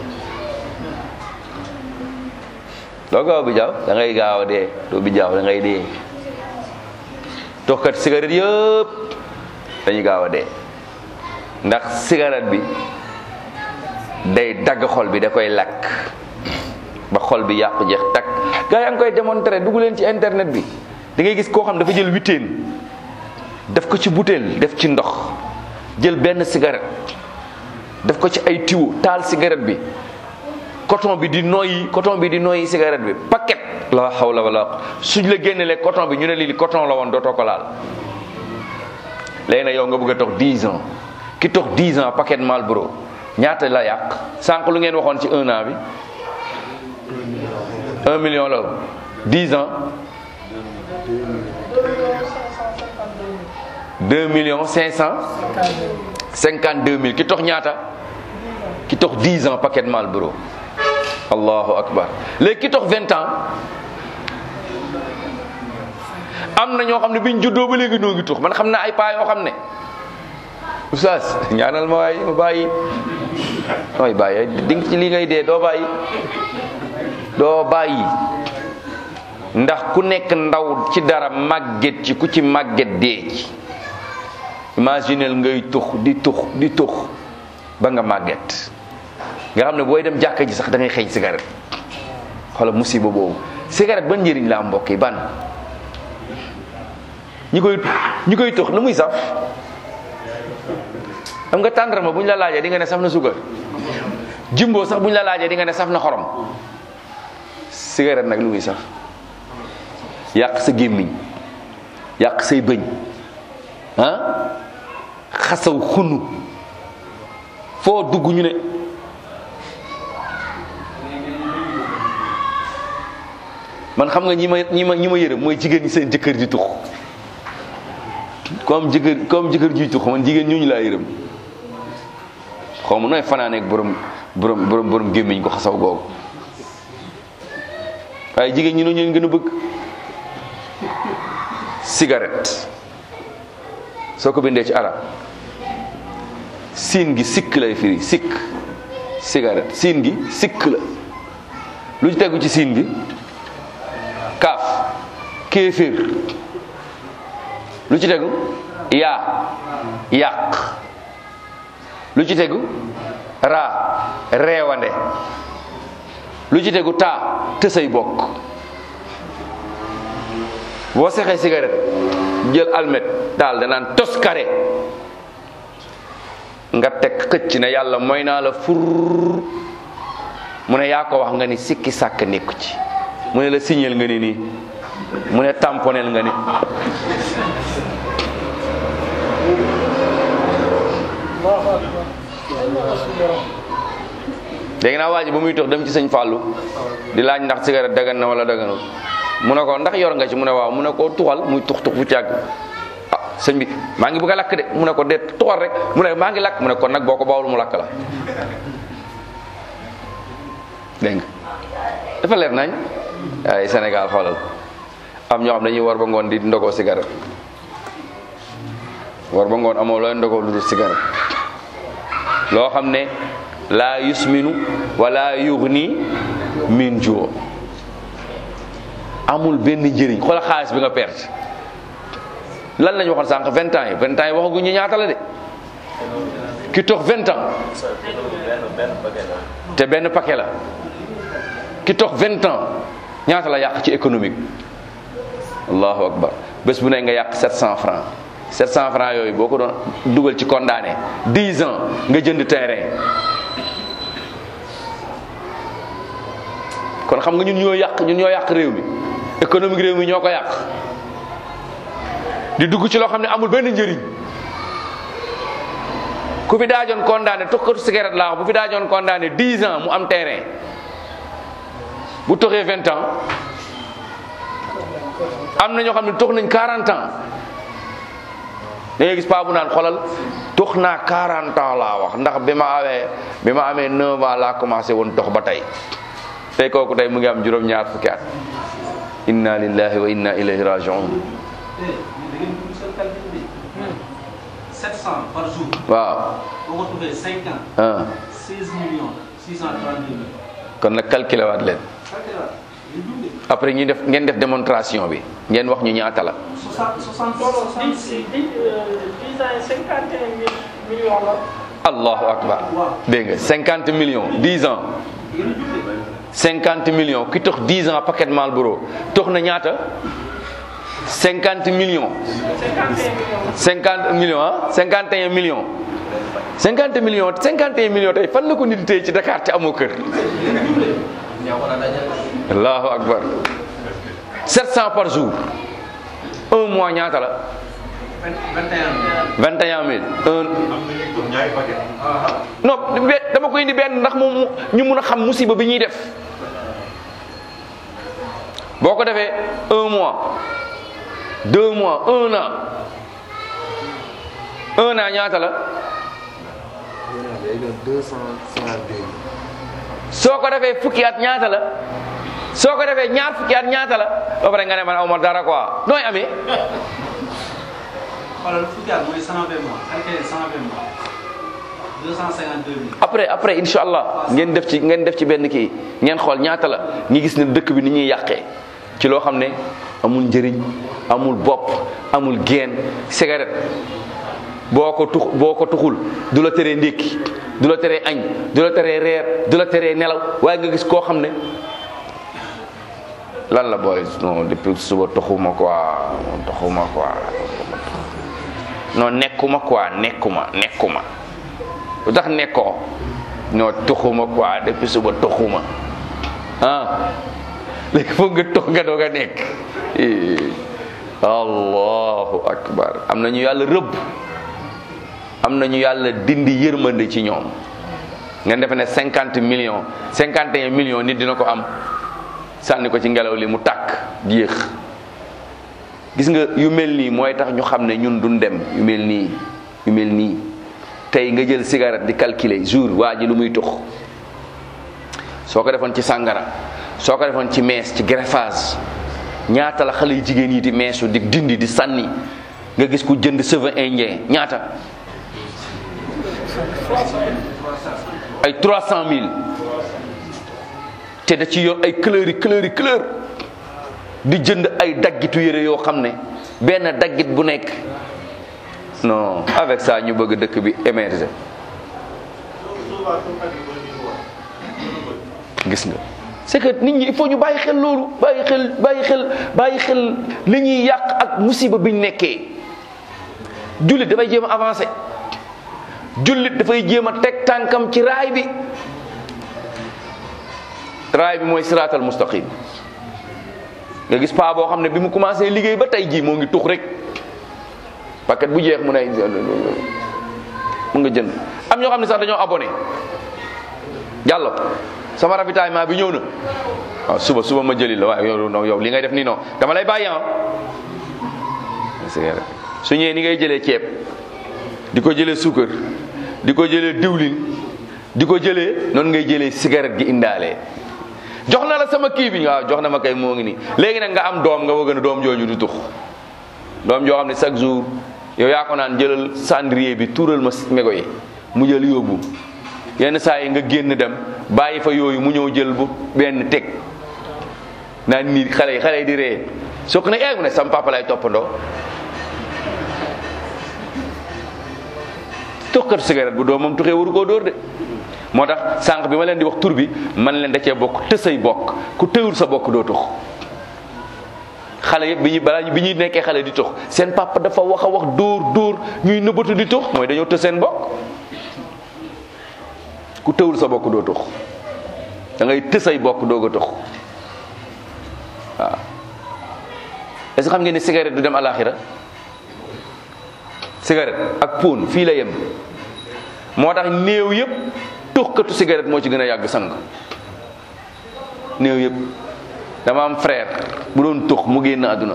doo gaaw bi jaaw da ngay gaaw a dee doo bi jaaw da ngay dee toxkat cigarette yëpp dañuy gaaw a dee ndax cigarette bi day dagg xol bi da koy lakk ba xol bi yàqu jeex takk gaa yaa ngi koy démontrer dugg leen ci internet bi da ngay gis koo xam dafa jël witeen def ko ci butéel def ci ndox jël benn cigarette def ko ci ay tiwo taal cigarette bi coton bi di noyyi coton bi di noyyi cigarette bi paquet la hawla wala suñ la génnelee coton bi ñu ne lii coton la woon dootoo ko laal léegi nag yow nga bëgg a tox 10 ans ki tox 10 ans paquet Marlboro ñaata la yàq sànq lu ngeen waxoon ci un an bi 1 million la 10 ans 2 millions 552 mille ki tox ñaata ki tox 10 ans paquet Marlboro allahu akbar léegi ki tox 20 ans am na ñoo xam ne biñ juddoo ba léegi noo ngi tux man xam naa ay paa yoo xam ne oustaz ñaanal ma waay ma bàyyi mooy bàyyi di ci li ngay dee doo bàyyi doo bàyyi ndax ku nekk ndaw ci dara màgget ci ku ci màgget dee ci imaginel ngay tux di tux di tux ba nga màgget nga xam ne booy dem jàkka ji sax da ngay xeeñ cigarette xoolal musiba boobu cigarette ban njëriñ la am mbokk yi ban ñi koy ñi koy tux lu muy saf xam nga tàndarma bu ñu la laajee di nga ne saf na suukar jimbo sax bu ñu la laajee di nga ne saf na xorom cigarette nag lu muy saf yàq sa gémmiñ yàq say bëñ ah xasaw xunu foo dugg ñu ne man xam nga ñi ma ñi ma ñi ma yërëm mooy jigéen ñi seen jëkkër di tux comme jëkkër comme jëkkër juy tux man jigéen ñooñu laa yërëm xaw ma nooy fanaaneeg borom borom borom borom gémmiñ ko xasaw googu waaye jigéen ñi noonu ñu gën a bëgg cigarette soo ko bindee ci arab siin gi sikk lay firi sikk cigarette siin gi sikk la lu ci tegu ci siin gi kaaf kéeféer lu ci tegu yaa yàq lu ci tegu raa reewande lu ci tegu taa tësay bokk boo sexee cigarette jël almet daal danaan tos kare nga teg xëcc ne yàlla mooy naa la fur mu ne yaa ko wax nga ni sikki sàkk nekku ci mu ne la signal nga ni nii mu ne tamponel nga ni léegi naa waa ji ba muy tox dem ci sëñ Fallou di laaj ndax cigarette dagan na wala daganul mu ne ko ndax yor nga ci mu ne waaw mu ne ko tuxal muy tux tux bu càgg ah sëñ bi maa ngi bëgg a lakk de mu ne ko déet tuxal rek mu ne maa ngi lakk mu ne kon nag boo ko bawul mu lakk la dégg nga dafa leer nañ ay Sénégal xoolal am ñoo xam dañuy war ba ngoon di ndogoo cigarette war ba ngoon amoo looy ndogoo lu dul cigarette loo xam ne laa yusminu wala yughni min juu amul benn njëriñ xoolal xaalis bi nga perte lan lañu waxoon sànq vingt ans yi vingt ans yi waxaguñ ñu ñaata la de ki tox vingt ans te benn paquet la ki tox vingt ans ñaata la yàq ci économique allahu akbar bés bu ne nga yàq sept cent francs sept cent francs yooyu boo ko doon dugal ci condamné dix ans nga jënd terrain kon xam nga ñun ñoo yàq ñun ñoo yàq réew mi économique réew mi ñoo ko yàq di dugg ci loo xam ne amul benn njëriñ ku fi daajoon condamné tukkatu cigarette laa wax bu fi daajoon condamné dix ans mu am terrain bu toxee vingt ans am na ñoo xam ne tox nañ quarante ans da ngay gis paa bu naan xolal tox naa quarante ans laa wax ndax bi ma amee bi ma amee neuf ans laa commencé woon tox ba tey tey kooku tey mu ngi am juróom-ñaar fukki at inna lillahi wa inna ilayhi rajiun
700 par jour.
waaw
boo ko tuddee 5 ans.
ah
16 millions 632 mille.
kon nag calculé waat leen après ñu def ngeen def démonstration bi ngeen wax ñu ñaata la
60 60
non non dix dix dix ans et cinquante et un mille millions la.
allahu akbar dégg nga cinquante millions dix ans cinquante millions ki tox dix ans paquet Marlboro tox na ñaata cinquante millions
cinquante et un millions.
cinquante millions ah cinquante et un millions cinquante millions cinquante et un millions tey fan la ko nit tey ci Dakar te amoo kër allahu akbar sept cent par jour un mois ñaata la
21
vingt et un mille un non be- dama koy indi benn ndax moom ñu mun a xam musiba bi ñuy def boo ko defee un mois deux mois un an un an ñaata la soo ko defee fukki at ñaata la soo ko defee ñaar fukki at ñaata la ba pare nga ne man aw ma dara quoi nooy amee
xoolal fukki at mooy 120 mois calculé 120 mois 252 mille.
après après incha allah ngeen def ci ngeen def ci benn kii ngeen xool ñaata la ñi gis ne dëkk bi ni ñuy yàqee ci loo xam ne amul njëriñ amul bopp amul geen cigarette boo ko tux boo ko tuxul du la teree ndékki du la teree añ du la teree reer du la teree nelaw waaye nga gis koo xam ne lan la booy non depuis suba tuxuma quoi tuxuma quoi non nekkuma quoi nekkuma nekkuma lu tax nekkoo non tuxuma quoi depuis suba tuxuma ah léegi foog nga tux nga doog a nekk allahu akbar am nañu yàlla rëbb am nañu yàlla dindi yërmande ci ñoom ngeen defe ne cinquante millions cinquante et un millions nit dina ko am sànni ko ci ngelaw li mu tàkk yéex gis nga yu mel nii mooy tax ñu xam ne ñun duñ dem yu mel nii yu mel nii tey nga jël cigarette di calculer jour waa ji lu muy tux soo ko defoon ci sàngara soo ko defoon ci mees ci greffage ñaata la xale yu jigéen yi di meesu di dindi di sànni nga gis ku jënd cheveux indien ñaata ay trois cent mille te da ci yor ay couleur yi couleur yi couleur di jënd ay daggitu yére yoo xam ne benn daggit bu nekk non avec ça ñu bëgg dëkk bi émerger gis nga c'est que nit ñi il faut ñu bàyyi xel loolu bàyyi xel bàyyi xel bàyyi xel li ñuy yàq ak musiba biñ nekkee jullit dafay jéem a avancer jullit dafay jéem a teg tànkam ci raay bi raay bi mooy siraatal mustaqim nga gis paa boo xam ne bi mu commencé liggéey ba tey jii moo ngi tux rek paquet bu jeex mu ne mu nga jënd am ñoo xam ne sax dañoo abonné jàllo sama ravitaillement bi ñëw na waaw suba suba ma jëli la waaye yow non yow li ngay def nii non dama lay bàyyi ah su ñëwee ni ngay jëlee ceeb di ko jëlee suukar di ko jëlee diwlin di ko jëlee noonu ngay jëlee cigarette gi indaalee jox na la sama kii bi waaw jox na ma kay moo ngi nii léegi nag nga am doom nga bëgg na doom jooju du tux doom joo xam ne chaque jour yow yaa ko naan jëlal cendrier bi tuural ma mégo yi mu jël yóbbu yenn saa yi nga génn dem bàyyi fa yooyu mu ñëw jël bu benn teg naan nii xale yi xale yi di ree soo ko ne eeg mu ne sama papa lay toppandoo tuxkatu cigarette bu doomam tuxee waru koo dóor de moo tax sànq bi ma leen di wax tur bi man leen da cee bokk tësay bokk ku tëwul sa bokk doo tux xale yëpp bi ñuy balaa bi ñuy nekkee xale di tux seen papa dafa wax a wax dóor dóor ñuy nëbbatu di tux mooy dañoo tës seen bokk ku tëwul sa bokk doo tux da ngay tësay bokk doog a tux waaw est-ce que xam ngeen ne cigarette du dem alaxira cigarette ak pon fii la yem moo tax néew yëpp tuxkatu cigarette moo ci gën a yàgg sang néew yëpp dama am frère bu doon tux mu génn àdduna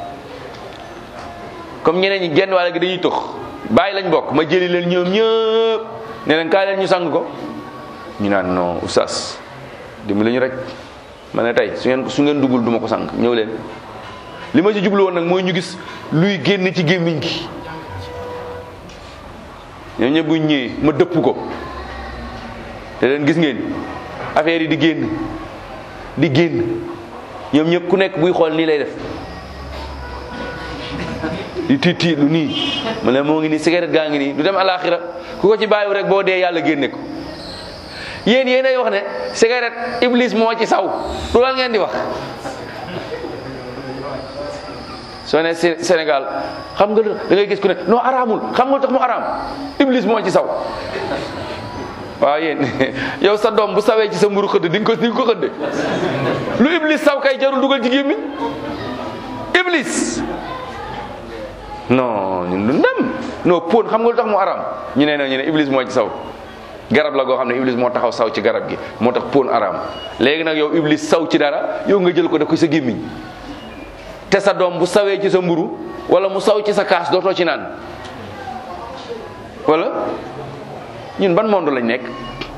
comme ñeneen ñi genn wàll gi dañuy tux bàyyi lañ bokk ma jëli leen ñoom ñëpp ne leen kaay leen ñu sang ko ñu naan non oustaz dimbali ñu rek ma ne tey su ngeen su ngeen duggul duma ko sang ñëw leen li ma ci jublu woon nag mooy ñu gis luy génn ci gémmiñ gi ñoom ñëpp buñ ñëwee ma dëpp ko te leen gis ngeen affaire yi di génn di génn ñoom ñëpp ku nekk buy xool nii lay def di tiit tiit lu nii ma ne moo ngi nii cigarette gaa ngi nii du dem alaxira ku ko ci bàyyiwu rek boo dee yàlla génne ko yéen yéenay wax ne cigarette iblis moo ci saw du la ngeen di wax soo ne Sénégal xam nga da ngay gis ku ne non araamul xam nga tax mu araam iblis moo ci saw waaw yéen yow sa doom bu sawee ci sa mburu xëdd di nga ko di nga ko xëdde lu iblis saw kay jarul dugal ci gémmiñ iblis non ñun du ndem non pon xam nga lu tax mu araam ñu ne ñu ne iblis moo ci saw garab la goo xam ne iblis moo taxaw saw ci garab gi moo tax pon araam léegi nag yow iblis saw ci dara yow nga jël ko def ko sa gémmiñ te sa doom bu sawee ci sa mburu wala mu saw ci sa kaas dootoo ci naan wala ñun ban monde lañ nekk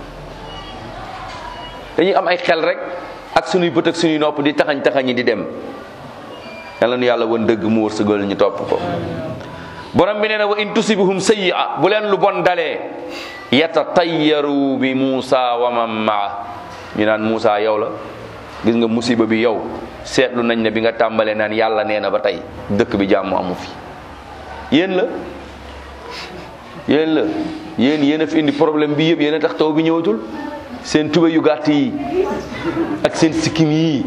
dañuy am ay xel rek ak sunuy bët ak sunuy nopp di taxañ taxañi di dem yàlla nu yàlla won dëgg mu wërsëgal ñu topp ko borom bi nee na wa in tusibhum sayyi'a bu leen lu bon dalee yatatayyaru bi Muusa wa man maa ñu naan Muusa yow la gis nga musiba bi yow seetlu nañ ne bi nga tàmbalee naan yàlla nee na ba tey dëkk bi jàmm amu fi yéen la yéen la yéen yéen a fi indi problème bi yëpp yéen a tax taw bi ñëwatul seen tuba yu gàtt yi ak seen sikkim yi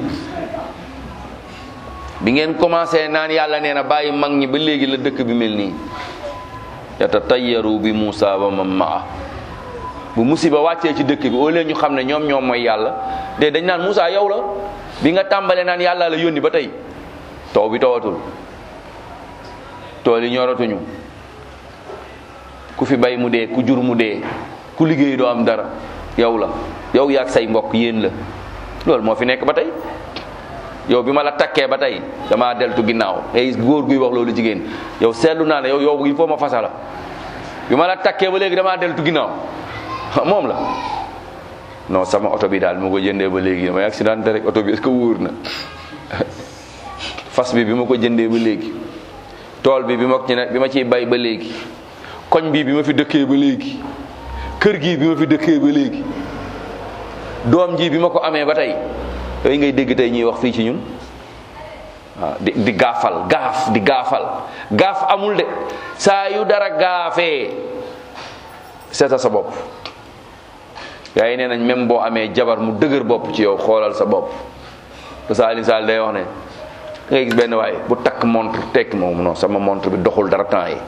bi ngeen commencé naan yàlla nee na bàyyi mag ñi ba léegi la dëkk bi mel nii yatatayyaru bi Muusa wa man maa bu musiba wàccee ci dëkk bi au lieu ñu xam ne ñoom ñoom mooy yàlla de dañ naan Muusa yow la bi nga tàmbalee naan yàlla la yónni ba tey taw bi tawatul tool yi ñoratuñu ku fi bay mu dee ku jur mu dee ku liggéey doo am dara yow la yow yaag say mbokk yéen la loolu moo fi nekk ba tey yow bi ma la takkee ba tey damaa deltu ginnaaw ay góor guy wax loolu jigéen yow seetlu naa ne yow yow il faut ma fasa la bi ma la takkee ba léegi damaa deltu ginnaaw moom la non sama oto bi daal bi ma ko jëndee ba léegi damay accidenté rek oto bi est-ce que wóor na fas bi bi ma ko jëndee ba léegi tool bi bi ma ci ne bi ma ciy bay ba léegi koñ bi bi ma fi dëkkee ba léegi kër gi bi ma fi dëkkee ba léegi doom ji bi ma ko amee ba tey yooyu ngay dégg tey ñuy wax fii ci ñun waaw di di gaafal gaaf di gaafal gaaf amul de saa yu dara gaafee seeta sa bopp yaa yi nee nañ même boo amee jabar mu dëgër bopp ci yow xoolal sa bopp te Saalin Saal day wax ne da ngay gis benn waaye bu takk montre tekk moom non sama montre bi doxul dara temps yi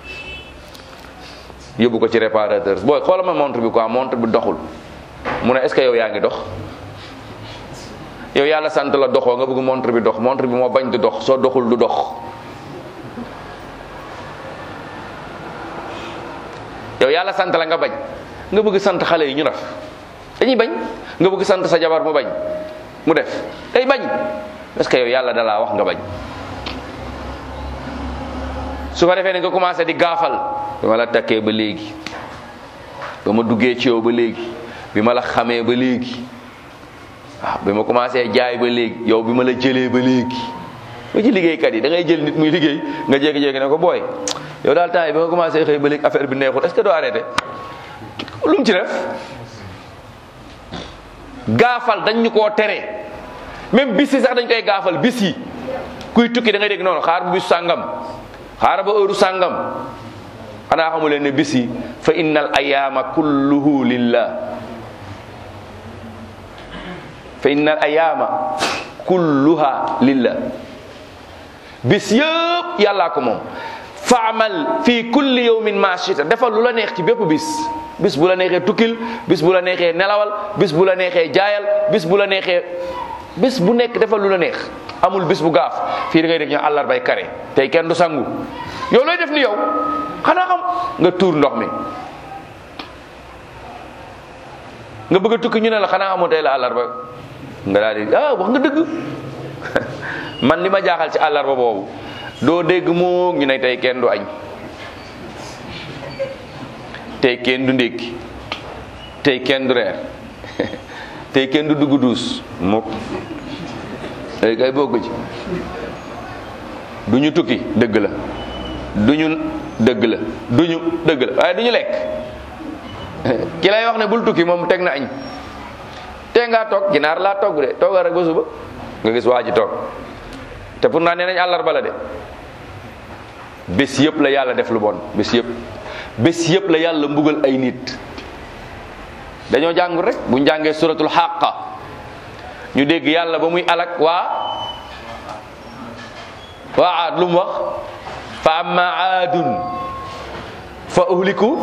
yóbbu ko ci réparateur booy xoolal ma montre bi quoi montre bi doxul mu ne est-ce que yow yaa ngi dox yow yàlla sant la doxoo nga bëgg montre bi dox montre bi moo bañ du dox soo doxul du dox yow yàlla sant la nga bañ nga bëgg sant xale yi ñu def dañuy bañ nga bëgg sant sa jabar mu bañ mu def day bañ parce que yow yàlla dalaa wax nga bañ su ko defee ne nga commencé di gaafal bi ma la takkee ba léegi ba ma duggee ci yow ba léegi bi ma la xamee ba léegi waaw bi ma commencé jaay ba léegi yow bi ma la jëlee ba léegi ba ci liggéeykat yi da ngay jël nit muy liggéey nga jékki-jékki ne ko booy yow daal temps yi bi nga commencé xëy ba léegi affaire bi neexul est-ce que doo arrêté lu mu ci def gaafal dañ ñu koo tere même bis yi sax dañ koy gaafal bis yi kuy tukki da ngay dégg noonu xaar bu bis sàngam xaar ba heure sàngam xanaa xamu leen ne bis yi fa innal ayaama kulluhu lillah fa innal ayaama kulluha lillah bis yëpp yàllaa ko moom faamal fii kulli yawmin ma shita defal lu la neex ci bépp bis bis bu la neexee tukkil bis bu la neexee nelawal bis bu la neexee jaayal bis bu la neexee bis bu nekk defal lu la neex amul bis bu gaaf fii da ngay dégg ñu àllarbay kare tey kenn du sangu yow looy def ni yow xanaa xam nga tuur ndox mi nga bëgg a tukki ñu ne la xanaa xamoo tey la àllarba nga daal di ah wax nga dëgg man li ma jaaxal ci àllarba boobu doo dégg moo ñu ne tey kenn du añ tey kenn du ndékki tey kenn du reer tey kenn du dugg duus mukk tey kay bokk ci du ñu tukki dëgg la du ñu dëgg la du ñu dëgg la waaye du ñu lekk ki lay wax ne bul tukki moom teg na añ tee ngaa toog ginaar laa togg de toogal rek ba suba nga gis waa ji toog te pour naa nee nañ àllarba la de bés yëpp la yàlla def lu bon bés yëpp bés yëpp la yàlla mbugal ay nit dañoo jàngul rek bu njàngee suratul xàqa ñu dégg yàlla ba muy alak waa waa aad lu mu wax fa amma aadun fa uhliku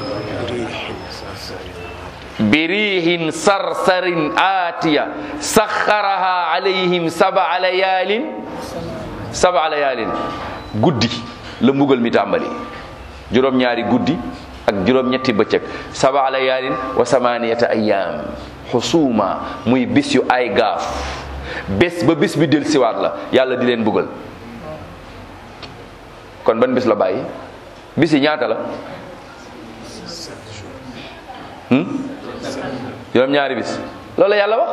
birihin sarsarin aatiya saxaraha alayhim saba layaalin saba layaalin guddi la mbugal mi tàmbali juróom-ñaari guddi ak juróom-ñetti bëccëg saba layaalin wa samaniyata ayaam xusuuma muy bis yu ay gaaf bés ba bis bi del siwaat la yàlla di leen mbugal kon ban bis la bàyyi bis yi ñaata la juróom-ñaari bis loolu la yàlla wax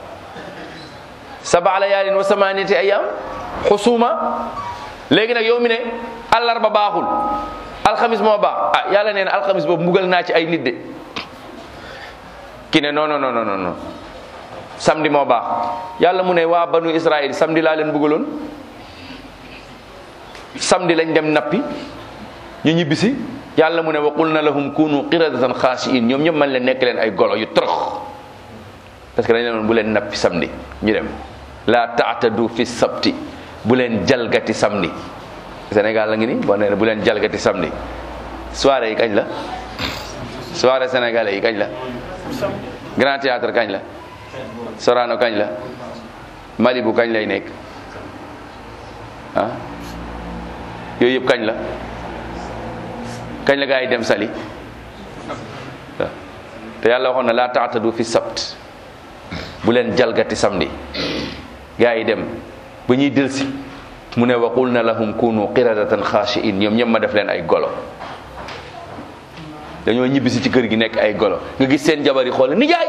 saba layaalin wa samaniyati ayaam xusuuma léegi nag yow mi ne àllarba baaxul alxamis moo baax ah yàlla nee na alxamis boobu mbugal naa ci ay nit de ki ne non non non non non samedi moo baax yàlla mu ne waa banu Israël samedi laa leen mbugaloon samedi lañ dem nappi ñu ñibbisi yàlla mu ne wa qul na lahum kunu qiradatan xaasiin ñoom ñëpp man leen nekk leen ay golo yu torox parce que dañ leen bu leen nappi samedi ñu dem la taatadu fi sabti bu leen jalgati samedi Sénégal la ngi ni boo nee bu leen jalgati samedi soirée yi kañ la soirée sénégalais yi kañ la grand théâtre kañ la Sorano kañ la Malibu kañ lay nekk ah yooyu yëpp kañ la kañ la gaa yi dem sali waaw te yàlla waxoon na laa taatadu fi sabt bu leen jalgati samedi gaa yi dem ba ñuy delsi mu ne waqul na lahum kunu qiradatan xaashiin ñoom ñëpp ma def leen ay golo dañoo ñibbisi ci kër gi nekk ay golo nga gis seen jabar yi xool nijaay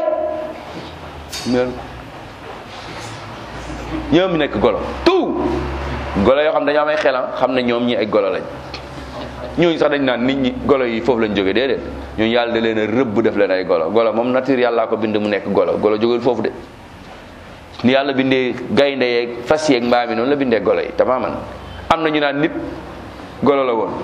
ñoom nekk golo tout golo yoo xam dañoo am ay xelam xam ne ñoom ñi ay golo lañ ñooñu sax dañ naan nit ñi golo yi foofu lañ jógee déedéet ñooñu yàlla da leen a rëbb def leen ay golo golo moom nature yàllaa ko bind mu nekk golo golo jógul foofu de ni yàlla bindee gaynde yeeg fas yeeg mbaam yi noonu la bindee golo yi tamaaman am na ñu naan nit golo la woon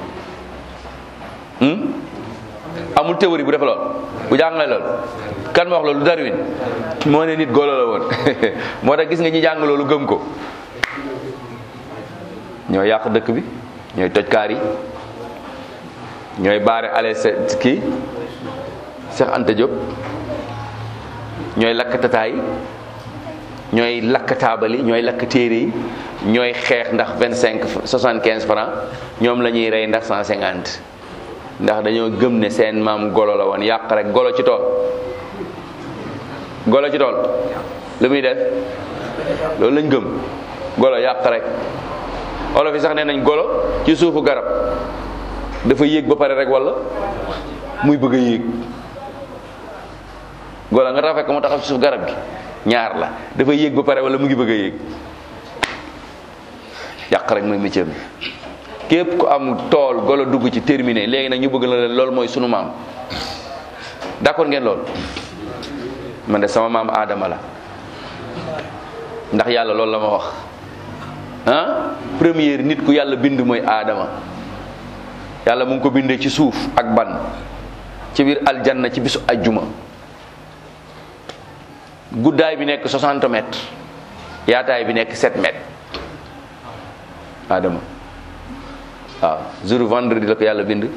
amul théorie bu def lool bu jàngale lool kan ma wax loolu Darwin moo ne nit golo la woon moo tax gis nga ñi jàng loolu gëm ko ñoo yàq dëkk bi ñooy toj kaar yi ñooy baare ale kii Cheikh Anta Diop ñooy lakk tataay ñooy lakk taabali ñooy lakk téere yi ñooy xeex ndax vingt cinq soixante quinze francs ñoom la ñuy rey ndax cent cinquante ndax dañoo gëm ne seen maam golo la woon yàq rek golo ci tool golo ci tool lu muy def loolu lañ gëm golo yàq rek olof yi sax nee nañ golo ci suufu garab dafa yéeg ba pare rek walla muy bëgg a yéeg golo nga tax fekk mu taxaw ci suuf garab gi ñaar la dafa yéeg ba pare walla mu ngi bëgg a yéeg yàq rek mooy métier bi képp ku am tool golo dugg ci terminé léegi nag ñu bëgg na leen loolu mooy sunu maam d'accord ngeen loolu man de sama maam aadama la ndax yàlla loolu la ma wax ah première nit ku yàlla bind mooy aadama yàlla mu ngi ko bindee ci suuf ak ban ci biir aljanna ci bisu ajjuma guddaay bi nekk 60 mètres yaataay bi nekk 7 mètres aadama waaw jour vendredi la ko yàlla bind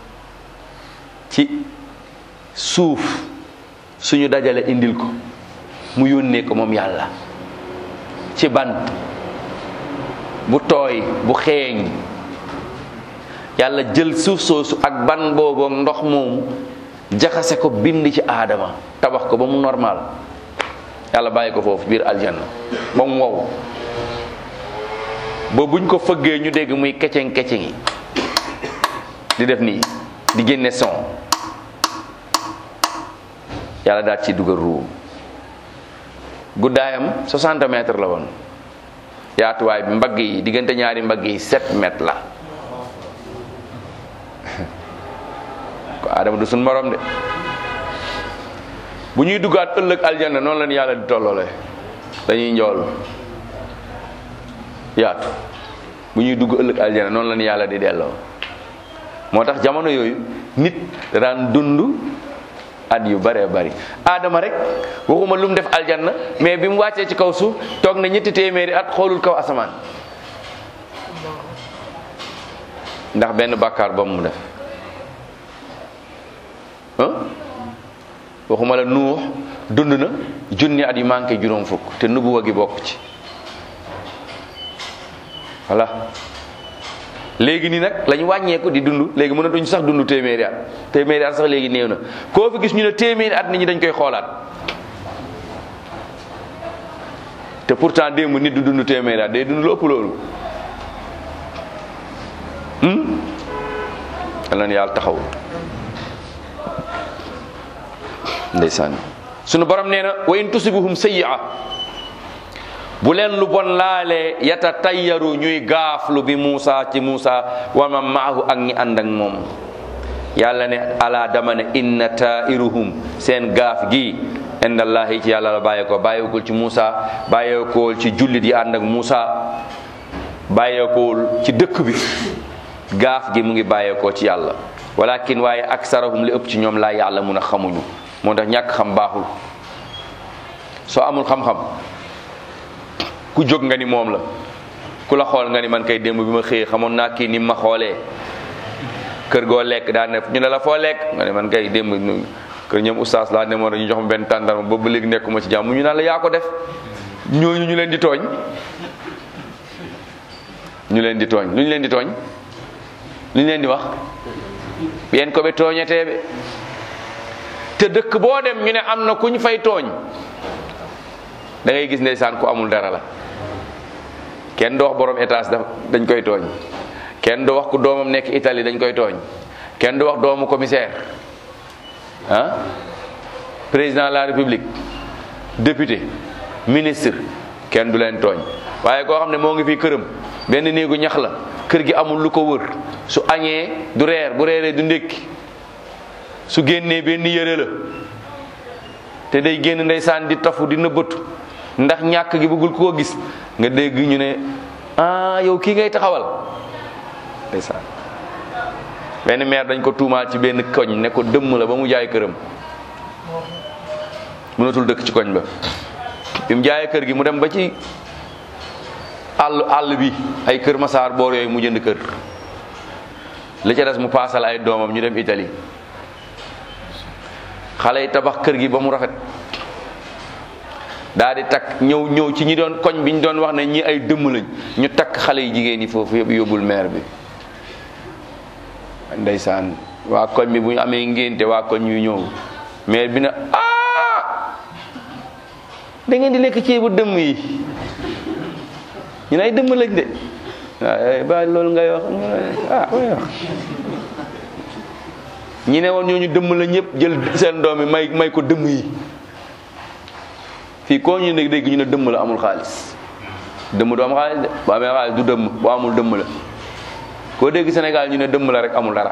ci suuf suñu dajale indil ko mu yónnee ko moom yàlla ci ban bu tooy bu xeeñ yàlla jël suuf soosu ak ban boobu ndox moomu jaxase ko bind ci aadama tabax ko ba mu normal yàlla bàyyi ko foofu biir aljanna ba mu wow ba buñ ko fëggee ñu dégg muy keceng keceng yi di def nii di génne son yàlla daal ci dugal ruu guddaayam 60 mètres la woon yaatuwaay bi mbagg yi diggante ñaari mbagg yi 7 mètres la ko Adama du suñ morom de bu ñuy duggaat ëllëg aljanna noonu lañu yàlla di tolloole dañuy njool yaatu bu ñuy dugg ëllëg aljanna noonu lañu yàlla di delloo moo tax jamono yooyu nit daan dund at yu bëree bëri aadama rek waxuma lu mu def aljanna mais bi mu wàccee ci kaw suuf toog na ñetti téeméeri at xoolul kaw asamaan ndax benn bàkkaar ba mu def ah waxuma la nuux dund na junni at yu manqué juróom fukk te nubuwa gi bokk ci voilà léegi nii nag lañu wàññeeku di dund léegi mënatuñ sax dund téeméeri at téeméeri at sax léegi néew na koo fi gis ñu ne téeméeri at nit ñi dañ koy xoolaat te pourtant démb nit du dund téeméeri at day dund lu ëpp loolu yal na yàlla taxaw ndeysaan sunu borom nee na wa in tusibuhum sayyi'a bu leen lu bon laalee yata tayyaru ñuy gaaflu bi Muusa ci Muusa wa man maahu ak ñi ànd ak moom yàlla ne ala dama ne inna tairuhum seen gaaf gi inda allahi ci yàlla la bàyyeekoo bàyyeekul ci Muusa bàyyeekul ci jullit yi ànd ak Muusa bàyyeekul ci dëkk bi gaaf gi mu ngi bàyyeekoo ci yàlla walakin waaye aksarahum li ëpp ci ñoom laa yàlla mun a xamuñu moo tax ñàkk xam baaxul soo amul xam-xam ku jóg nga ni moom la ku la xool nga ni man kay démb bi ma xëyee xamoon naa kii ni ma xoolee kër goo lekk daa ne ñu ne la foo lekk nga ne man kay démb kër ñoom oustaz laa demoon ñu jox ma benn tàndarma boobu ba léegi nekkuma ci jàmm ñu naan la yaa ko def ñooñu ñu leen di tooñ ñu leen di tooñ lu ñu leen di tooñ lu ñu leen di wax ɓen ko ɓe tooñeteɓe te dëkk boo dem ñu ne am na ku ñu fay tooñ da ngay gis ndeysaan ku amul dara la kenn du wax borom étage daf dañ koy tooñ kenn du wax ku doomam nekk Italie dañ koy tooñ kenn du wax doomu commissaire ah président de la république député ministre kenn du leen tooñ waaye koo xam ne moo ngi fii këram benn néegu ñax la kër gi amul lu ko wër su añee du reer bu reeree du ndékki su génnee benn yëre la te day génn ndeysaan di tafu di nëbbatu ndax ñàkk gi bëggul koo gis nga dégg ñu ne ah yow kii ngay taxawal ndeysaan benn maire dañ ko tuumaal ci benn koñ ne ko dëmm la ba mu jaay këram mënatul dëkk ci koñ ba bi mu jaayee kër gi mu dem ba ci àll àll bi ay kër masaar boor yooyu mu jënd kër li ca des mu paasal ay doomam ñu dem Italie xale yi tabax kër gi ba mu rafet daa di takk ñëw ñëw ci ñi doon koñ bi ñu doon wax ne ñi ay dëmm lañ ñu takk xale yi jigéen yi foofu yëpp yóbbul maire bi ndeysaan waa koñ bi bu ñu amee ngénte waa koñ yu ñëw maire bi na ah da ngeen di lekk ceebu dëmm yi ñu ne ay dëmm lañ de waaw ba loolu ngay wax ah way wax ñi ne woon ñooñu dëmm la ñëpp jël seen doom yi may may ko dëmm yi fii koo ñu ne dégg ñu ne dëmm la amul xaalis dëmm du am xaalis de bu amee xaalis du dëmm bu amul dëmm la koo dégg Sénégal ñu ne dëmm la rek amul dara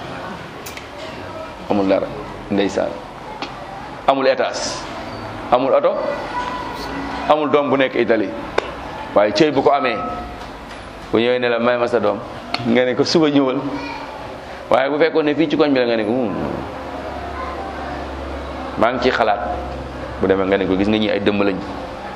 amul dara ndeysaan amul étage amul oto amul doom bu nekk Italie waaye cëy bu ko amee bu ñëwee ne la may ma sa doom nga ne ko suba ñëwal waaye bu fekkoon ne fii ci koñ bi la nga ne ko maa ngi ciy xalaat bu demee nga ne ko gis nga ñi ay dëmm lañ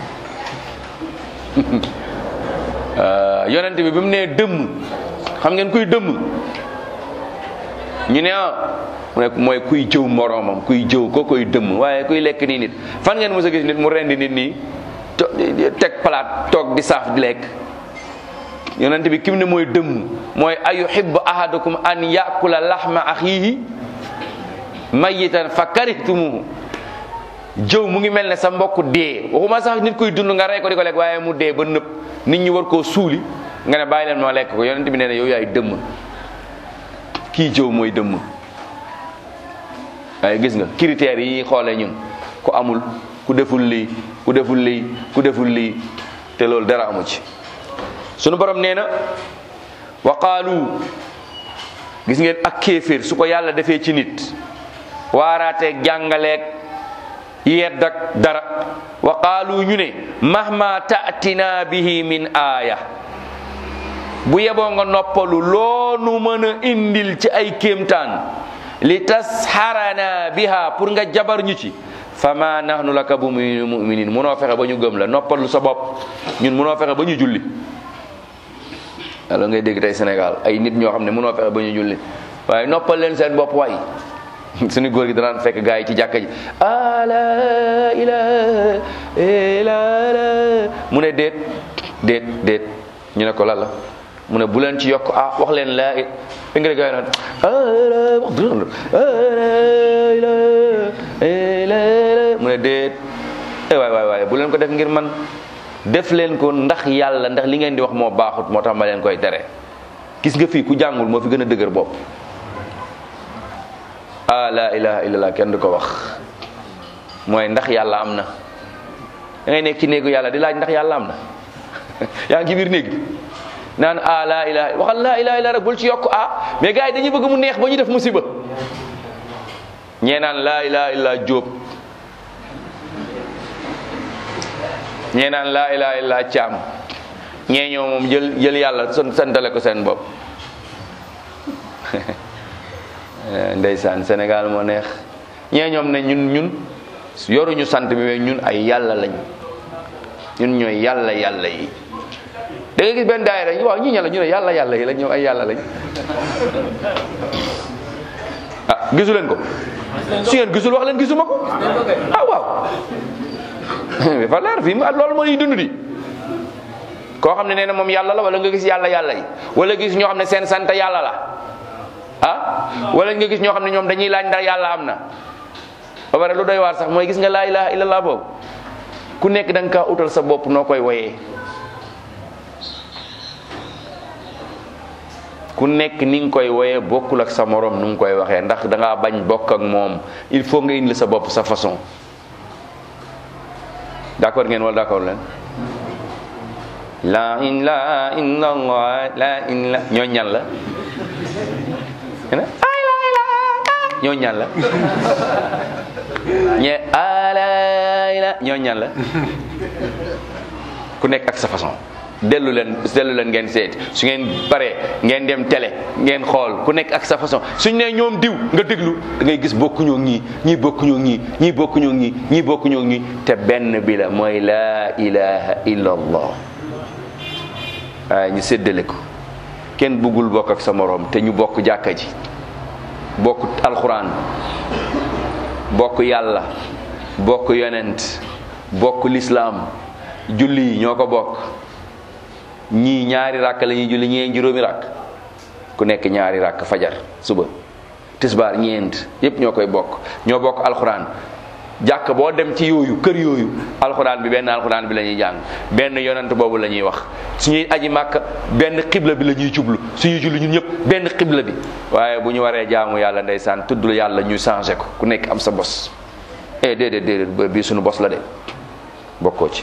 yonent bi bi mu nee dëmm xam ngeen kuy dëmm ñu ne ah mu ne mooy kuy jëw moroomam kuy jëw ko koy dëmm waaye kuy lekk nii nit fan ngeen mos a gis nit mu rendi nit nii teg palaat toog di saaf di lekk yonent bi kim ne mooy dëmm mooy ayuhibbu ahadukum an yakula lahma axiihi mayitan fa karihtumuhu jëw mu ngi mel ne sa mbokk dee waxuma sax nit kuy dund nga rey ko di ko lekk waaye mu dee ba nëpp nit ñi war koo suuli nga ne bàyyi leen moo lekk ko yonent bi nee na yow yaay dëmm kii jëw mooy dëmm waaye gis nga critères yi xoolee ñun ku amul ku deful lii ku deful lii ku deful lii te loolu dara amu ci sunu borom nee na wa qaalu gis ngeen ak kéeféer su ko yàlla defee ci nit waaraateeg jàngaleeg yedd ak dara wa qaalu ñu ne mahma ta'tina bihi min aaya bu yeboo nga noppalu loonu mën a indil ci ay kéemtaan li tasharana biha pour nga jabar ñu ci fama nahnu laka bu muminin munoo fexe ba ñu gëm la noppalu sa bopp ñun munoo fexe ba ñu julli alors ngay dégg tey Sénégal ay nit ñoo xam ne munoo fexe ba ñu julli waaye noppal leen seen bopp waay suñu góor gi danaan fekk gars yi ci jàkka ji a la ilaha illa mu ne déet déet déet ñu ne ko lan la mu ne bu leen ci yokk ah wax leen laa it fi nga de gars yi naan mu ne déet eh waay waay waay bu leen ko def ngir man def leen ko ndax yàlla ndax li ngeen di wax moo baaxut moo tax ma leen koy tere gis nga fii ku jàngul moo fi gën a dëgër bopp ah la ilaha illallah kenn du ko wax mooy ndax yàlla am na da ngay nekk ci néegu yàlla di laaj ndax yàlla am na yaa ngi ci biir néeg bi naan ah la ilaha waxal la ilaha illa rek bul ci yokk ah mais gars yi dañuy bëgg mu neex ba ñu def musiba ñee naan la ilaha illa jóob ñee naan la ilaha illa caam ñee ñoo moom jël jël yàlla son santale ko seen bopp Eh, ndeysaan Sénégal moo neex ñee ñoom ne ñun ñun yoruñu sant bi mais ñun ay yàlla lañ ñun ñooy yàlla yàlla yi da nga gis benn daayira ñu waaw ñii ñàlla ñu ne yàlla yàlla yi lañ ñoom ay yàlla lañ ah gisu leen ko su ngeen gisul wax leen gisuma ko ah waaw dafa leer fii mu loolu moo ñuy dund di koo xam ne nee na moom yàlla la wala nga gis yàlla yàlla yi wala gis ñoo xam ne seen sant yàlla la ah wala nga gis ñoo xam ne ñoom dañuy laaj ndax yàlla am na ba pare lu doy waar sax mooy gis nga laa ilaha illallah boobu ku nekk da nga kaa utal sa bopp noo koy woyee ku nekk ni nga koy woyee bokkul ak sa morom nu nga koy waxee ndax da ngaa bañ bokk ak moom il faut nga indi sa bopp sa façon d'accord ngeen wala d'accord leen la ilaha illallah la ilaha ñoo ñan la ay la ilaha ñoo ñan la ñe alay la ñoo ñan la ku nekk ak sa façon dellu leen dellu leen ngeen seet su ngeen paree ngeen dem télé ngeen xool ku nekk ak sa façon suñ ne ñoom diw nga déglu da ngay gis bokkuñoo ñii ñii bokkuñoo ñii ñii bokkuñoo ñii ñii bokkuñoo ñii te benn bi la mooy laa ilaha illa allah waaye ñu séddale ko kenn bëggul bokk ak sa moroom te ñu bokk jàkka ji bokk alxuraan bokk yàlla bokk yonent bokk lislaam julli yi ñoo ko bokk ñii ñaari ràkk la ñuy julli ñee juróomi ràkk ku nekk ñaari ràkk fajar suba tisbaar ñeent yépp ñoo koy bokk ñoo bokk alxuraan jàkk boo dem ci yooyu kër yooyu alxuraan bi benn alxuraan bi la ñuy jàng benn yonent boobu la ñuy wax suñuy aji màkk benn xibla bi la ñuy jublu suñuy julli ñun ñëpp benn xibla bi waaye bu ñu waree jaamu yàlla ndeysaan tudd yàlla ñu changé ko ku nekk am sa bos eh déedéet déedéet bii suñu bos la de bokkoo ci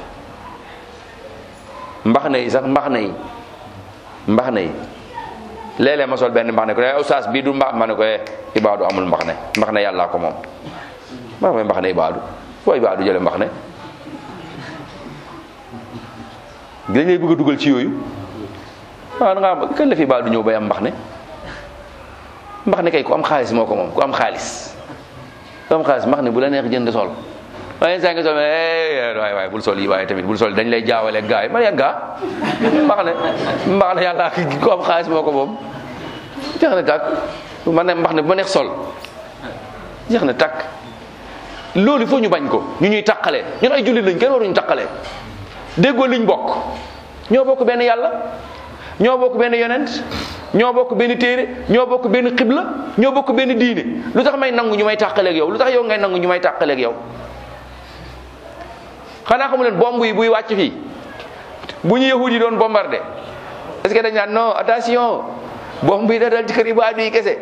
mbax na yi sax mbax na yi mbax na yi léeg-léeg ma sol benn mbax ne ko eh oustaz bii du mbax ma ne ko eh ibaadu amul mbax ne mbax ne yàllaa ko moom mbax may mbax ne ibaadu foo ibaadu jële mbax ne dañ lay bëgg a dugal ci yooyu waaw da nga am kañ la fi ibaadu ñëw bay am mbax ne mbax ne kay ku am xaalis moo ko moom ku am xaalis ku am xaalis mbax ne bu la neex jënd sol waaye saa nga sol waay waay bul sol yi waaye tamit bul sol dañ lay jaawale gaa yi man ya gaa mbax ne mbax ne yàlla ku am xaalis moo ko moom jeex na tàkk man ne mbax ne bu ma neex sol jeex na tàkk loolu il faut ñu bañ ko ñu ñuy taqalee ñun ay jullit lañ kenn waruñu taqalee déggoo liñ bokk ñoo bokk benn yàlla ñoo bokk benn yonent ñoo bokk benn téere ñoo bokk benn xibla ñoo bokk benn diine lu tax may nangu ñu may tàqaleeg yow lu tax yow ngay nangu ñu may tàqaleeg yow xanaa xamu leen bomb yi buy wàcc fii bu ñu yahud yi doon bombardé est-ce que dañ naan non attention bomb yi da dal ci kër ibaadu yi kese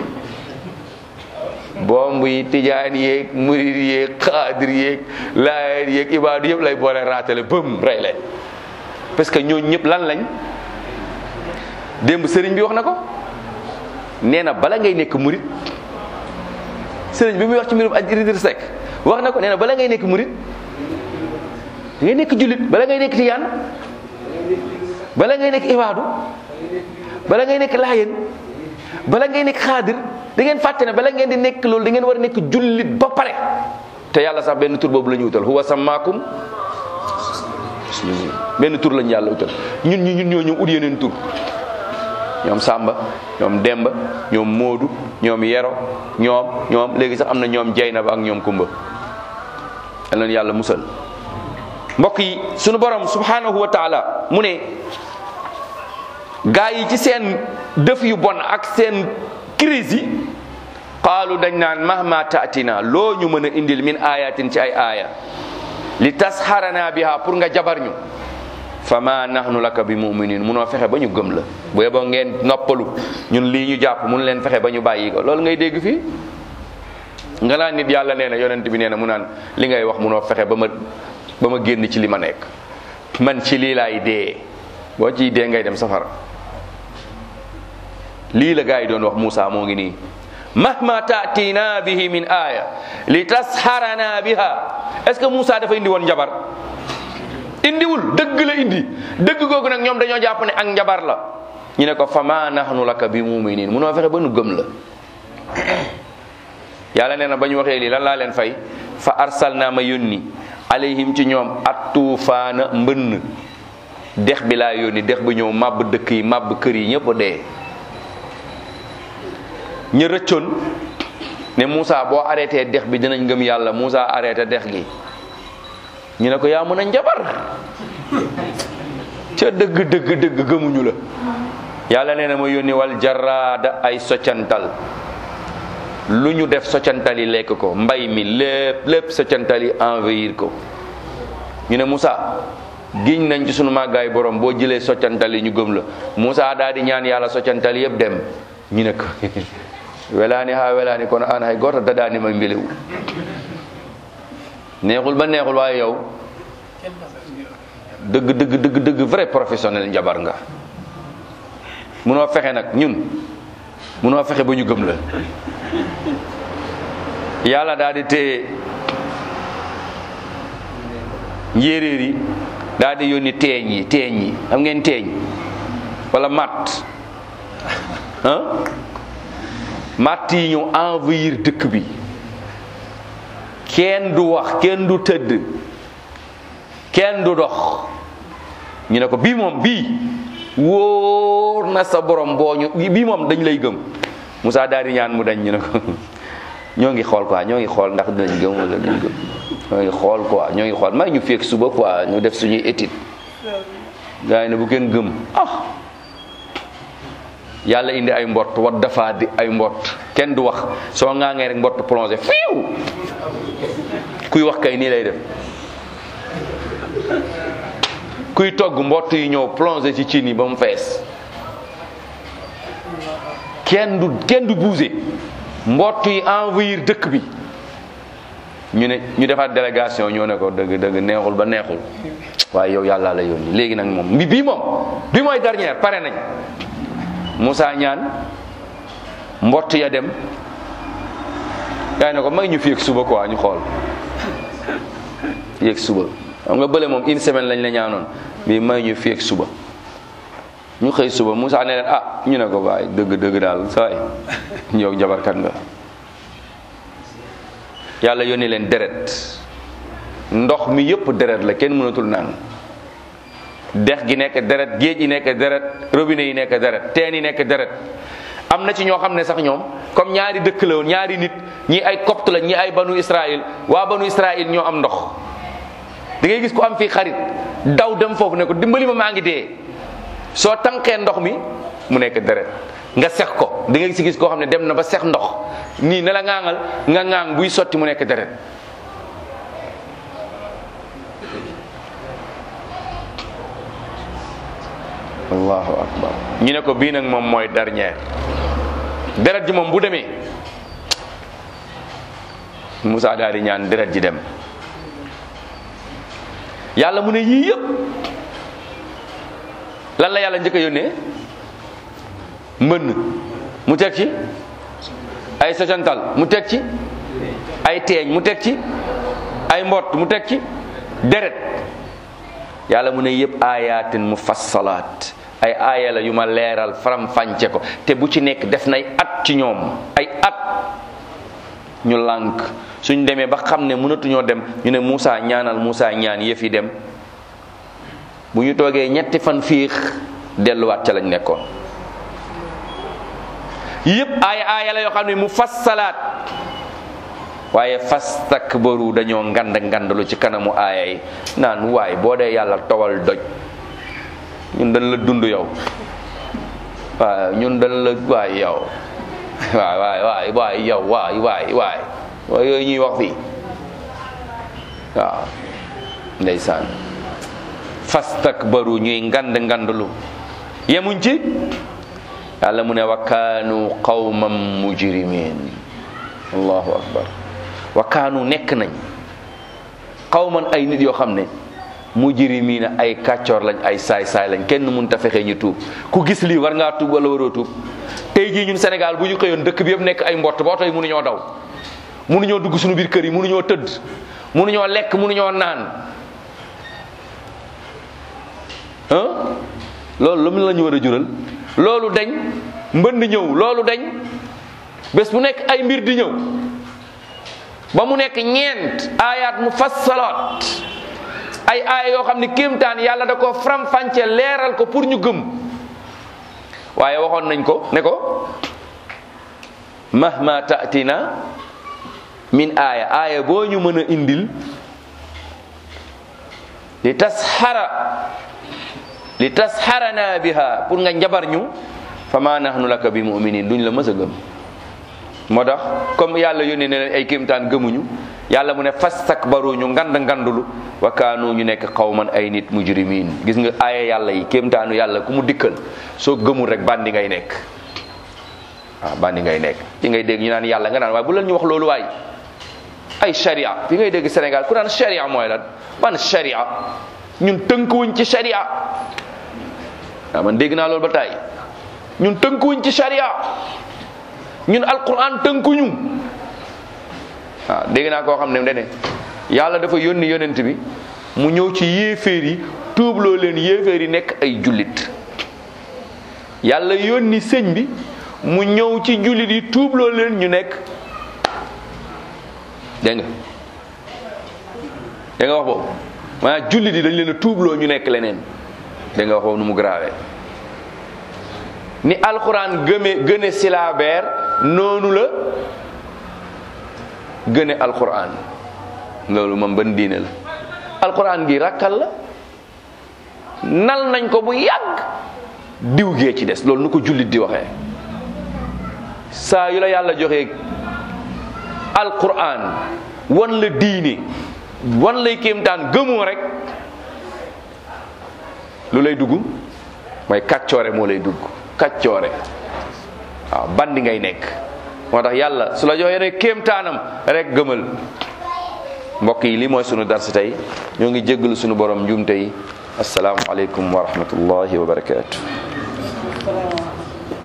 bomb yi tijaan yeeg murid yeeg xaadir yeeg laayeen yeeg ibaadu yëpp lay boole raatale bëm rey leen parce que ñooñu ñëpp lan lañ démb sëriñ bi wax na ko nee na bala ngay nekk murid sëriñ bi muy wax ci mbirum aj Idriss Seck wax na ko nee na bala ngay nekk murid da ngay nekk jullit bala ngay nekk tijaan bala ngay nekk ibaadu bala ngay nekk laayeen bala ngay nekk xaadir da ngeen fàtte ne bala ngeen di nekk loolu da ngeen war a nekk jullit ba pare te yàlla sax benn tur boobu la ñu utal huwa sammaakum benn tur lañu yàlla utal ñun ñi ñun ñoo ñëw ut yeneen tur ñoom Samba ñoom Demba ñoom Moodu ñoom Yero ñoom ñoom léegi sax am na ñoom Jaynaba ak ñoom Kumba yal na yàlla musal mbokk yi sunu borom subhanahu wa taala mu ne gaa yi ci seen def yu bon ak seen crise yi qaalu dañ naan mahma taatina loo ñu mën a indil min ayatin ci ay aaya li tasharana biha pour nga jabar ñu fa ma nahnu laka bi muminin munoo fexe ba ñu gëm la bu yeboo ngeen noppalu ñun lii ñu jàpp mun leen fexe ba ñu bàyyi ko loolu ngay dégg fii nga naan nit yàlla nee na yonent bi nee na mu naan li ngay wax munoo fexe ba ma ba ma génn ci li ma nekk man ci lii laay dee boo ciy dee ngay dem safara lii la gaa yi doon wax Moussa moo ngi nii mahma taatina bihi min aya li tasharana biha est ce que Moussa dafa indi woon njabar indiwul dëgg la indi dëgg googu nag ñoom dañoo jàpp ne ak njabar la ñu ne ko fama nahnu laka bi muminin munoo fexe ba nu gëm la yàlla nee na ba ñu waxee lii lan laa leen fay fa arsal naa ma yónni alayhim ci ñoom at tuufaana mbënn dex bi laa yónni dex bi ñëw màbb dëkk yi màbb kër yi ñëpp dee ñu rëccoon ne Moussa boo arrêté dex bi dinañ gëm yàlla Moussa arrêté dex gi ñu ne ko yaa mën a njabar ca dëgg dëgg dëgg gëmuñu la yàlla nee na ma yónni wal jaraada ay soccantal lu ñu def soccantal yi lekk ko mbay mi lépp lépp soccantal yi envahir ko ñu ne Moussa giñ nañ ci sunu màggaay borom boo jëlee soccantal yi ñu gëm la Moussa daal di ñaan yàlla soccantal yëpp dem ñu ne ko welaani ha welaani kono an hay goto daɗani ma mbilewu neexul ba neexul waaye yow dëgg dëgg dëgg dëgg vrai professionnel njabar nga munoo fexe nag ñun munoo fexe ba ñu gëm la yàlla daal di téye njéeréer yi daal di yónni teeñ yi teeñ yi xam ngeen teeñ wala matt ah matt yi ñëw envahir dëkk bi kenn du wax kenn du tëdd kenn du dox ñu ne ko bii moom bii wóor na sa borom boo ñu bii moom dañ lay gëm Moussa daal di ñaan mu dañ ñu ne ko ñoo ngi xool quoi ñoo ngi xool ndax dinañ gëm wala duñ gëm ñoo ngi xool quoi ñoo ngi xool may ñu fekk suba quoi ñu def suñuy étude gars yi ne bu kenn gëm ah yàlla indi ay mbott wat dafa di ay mbott kenn du wax soo ŋaangee rek mbott plongé fiiw kuy wax kay nii lay def kuy togg mbott yi ñëw plongé ci cin yi ba mu fees kenn du kenn du bougé mbott yi envahir dëkk bi ñu ne ñu defaat délégation ñoo ne ko dëgg dëgg neexul ba neexul waaye yow yàlla la yónni léegi nag moom bi bii moom bi mooy dernière pare nañ Moussa ñaan mbott ya dem yaa ne ko may ñu fi yëg suba quoi ñu xool yëg suba xam nga bële moom une semaine lañ la ñaanoon bii may ñu fi yëg suba ñu xëy suba Moussa ne leen ah ñu ne ko waaye dëgg dëgg daal saay yow jabarkat nga yàlla yónni leen deret ndox mi yëpp deret la kenn mënatul naan dex gi nekk deret géej yi nekk deret robinet yi nekk deret teen yi nekk deret am na ci ñoo xam ne sax ñoom comme ñaari dëkk la woon ñaari nit ñi ay copte la ñi ay banu Israël waa banu Israël ñoo am ndox da ngay gis ku am fii xarit daw dem foofu ne ko dimbali ma maa ngi dee soo tànqee ndox mi mu nekk deret nga sex ko da ngay si gis koo xam ne dem na ba sex ndox nii ne la ŋaangal nga ŋaang buy sotti mu nekk deret allahu akbar ñu ne ko bii nag moom mooy dernière deret ji moom bu demee Moussa daal di ñaan deret ji dem yàlla mu ne yii yëpp lan la yàlla njëkk a yónnee mbënn mu teg ci ay socantal mu teg ci ay teeñ mu teg ci ay mbott mu teg ci deret yàlla mu ne yëpp ayatin mufassalaat ay aaya la yu ma leeral faram fànce ko te bu ci nekk def nay at ci ñoom ay at ñu lànk suñ demee ba xam ne mënatuñoo dem ñu ne Moussa ñaanal Moussa ñaan yëf yi dem bu ñu toogee ñetti fan fiix delluwaat ca lañ nekkoon yëpp aaya aaya la yoo xam ne mufassalaat waaye fastakbaru dañoo ngand ngandalu ci kanamu aaya yi naan waay boo dee yàlla towal doj ñun dañ la dund yow waaw ñun dañ la waay yow waay waay waay waay yow waay waay waay waay yooyu ñuy wax fii waaw ndeysaan fastakbaru ñuy ngand ngandalu yemuñ ci yàlla mu ne wa kaanu qawman mujrimin allahu akbar wa kaanu nekk nañ qawman ay nit yoo xam ne mujrimina ay kàccoor lañ ay saay-saay lañ kenn mun ta fexe ñu tuub ku gis lii war ngaa tuub wala waroo tuub tey jii ñun Sénégal bu ñu xëyoon dëkk bi yëpp nekk ay mbott ba oto yi mënuñoo daw mënuñoo dugg suñu biir kër yi mënuñoo tëdd mënuñoo lekk mënuñoo naan ah loolu lu mu la ñu war a jural loolu dañ mbënd ñëw loolu dañ bés bu nekk ay mbir di ñëw ba mu nekk ñeent ayaat mu fassalaat ay aaya yoo xam ne kéemtaan yàlla da ko faram-fàcce leeral ko pour ñu gëm waaye waxoon nañ ko ne ko mahma ta'tina min aaya aaya boo ñu mën a indil li tasxara li tasxarana biha pour nga njabar ñu fa ma nahnu laka bi muminin duñ la mës a gëm moo tax comme yàlla yónnee ne leen ay kéemtaan gëmuñu yàlla mu ne fastakbaru ñu ngand ngandulu wa kaanu ñu nekk xawman ay nit mujrimin gis nga aaya yàlla yi kéemtaanu yàlla ku mu dikkal soo gëmul rek bandi ngay nekk waaw bandi ngay nekk ci ngay dégg ñu naan yàlla nga naan waaye bu leen ñu wax loolu waay ay sharia fi ngay dégg Sénégal ku naan sharia mooy lan ban sharia ñun tënkuwuñ ci sharia waaw man dégg naa loolu ba tey ñun tënkuwuñ ci sharia ñun alquran tënkuñu waaw dégg naa koo xam ne dene yàlla dafa yónni yonent bi mu ñëw ci yéeféer yi tuubloo leen yéeféer yi nekk ay jullit yàlla yónni sëñ bi mu ñëw ci jullit yi tuubloo leen ñu nekk dégg nga dégg nga wax boobu maanaam jullit yi dañ leen a tuubloo ñu nekk leneen dégg nga wax boobu nu mu grave ni alxuraan gëme gëne silaabeer noonu la gëne alxuraan loolu moom ban diine la alxuraan gi rakkal la nal nañ ko bu yàgg diw gee ci des loolu nu ko jullit di waxee saa yu la yàlla joxee alquran wan la diine wan lay kéemtaan gëmoo rek lu lay dugg mooy kàccoore moo lay dugg kàccoore waaw bandi ngay nekk moo tax yàlla su la joxee rek kéemtaanam rek gëmal mbokk yi lii mooy sunu darsi tey ñoo ngi jéggalu sunu borom njuumte yi asalaamualeykum wa rahmatullahi wa barakaatu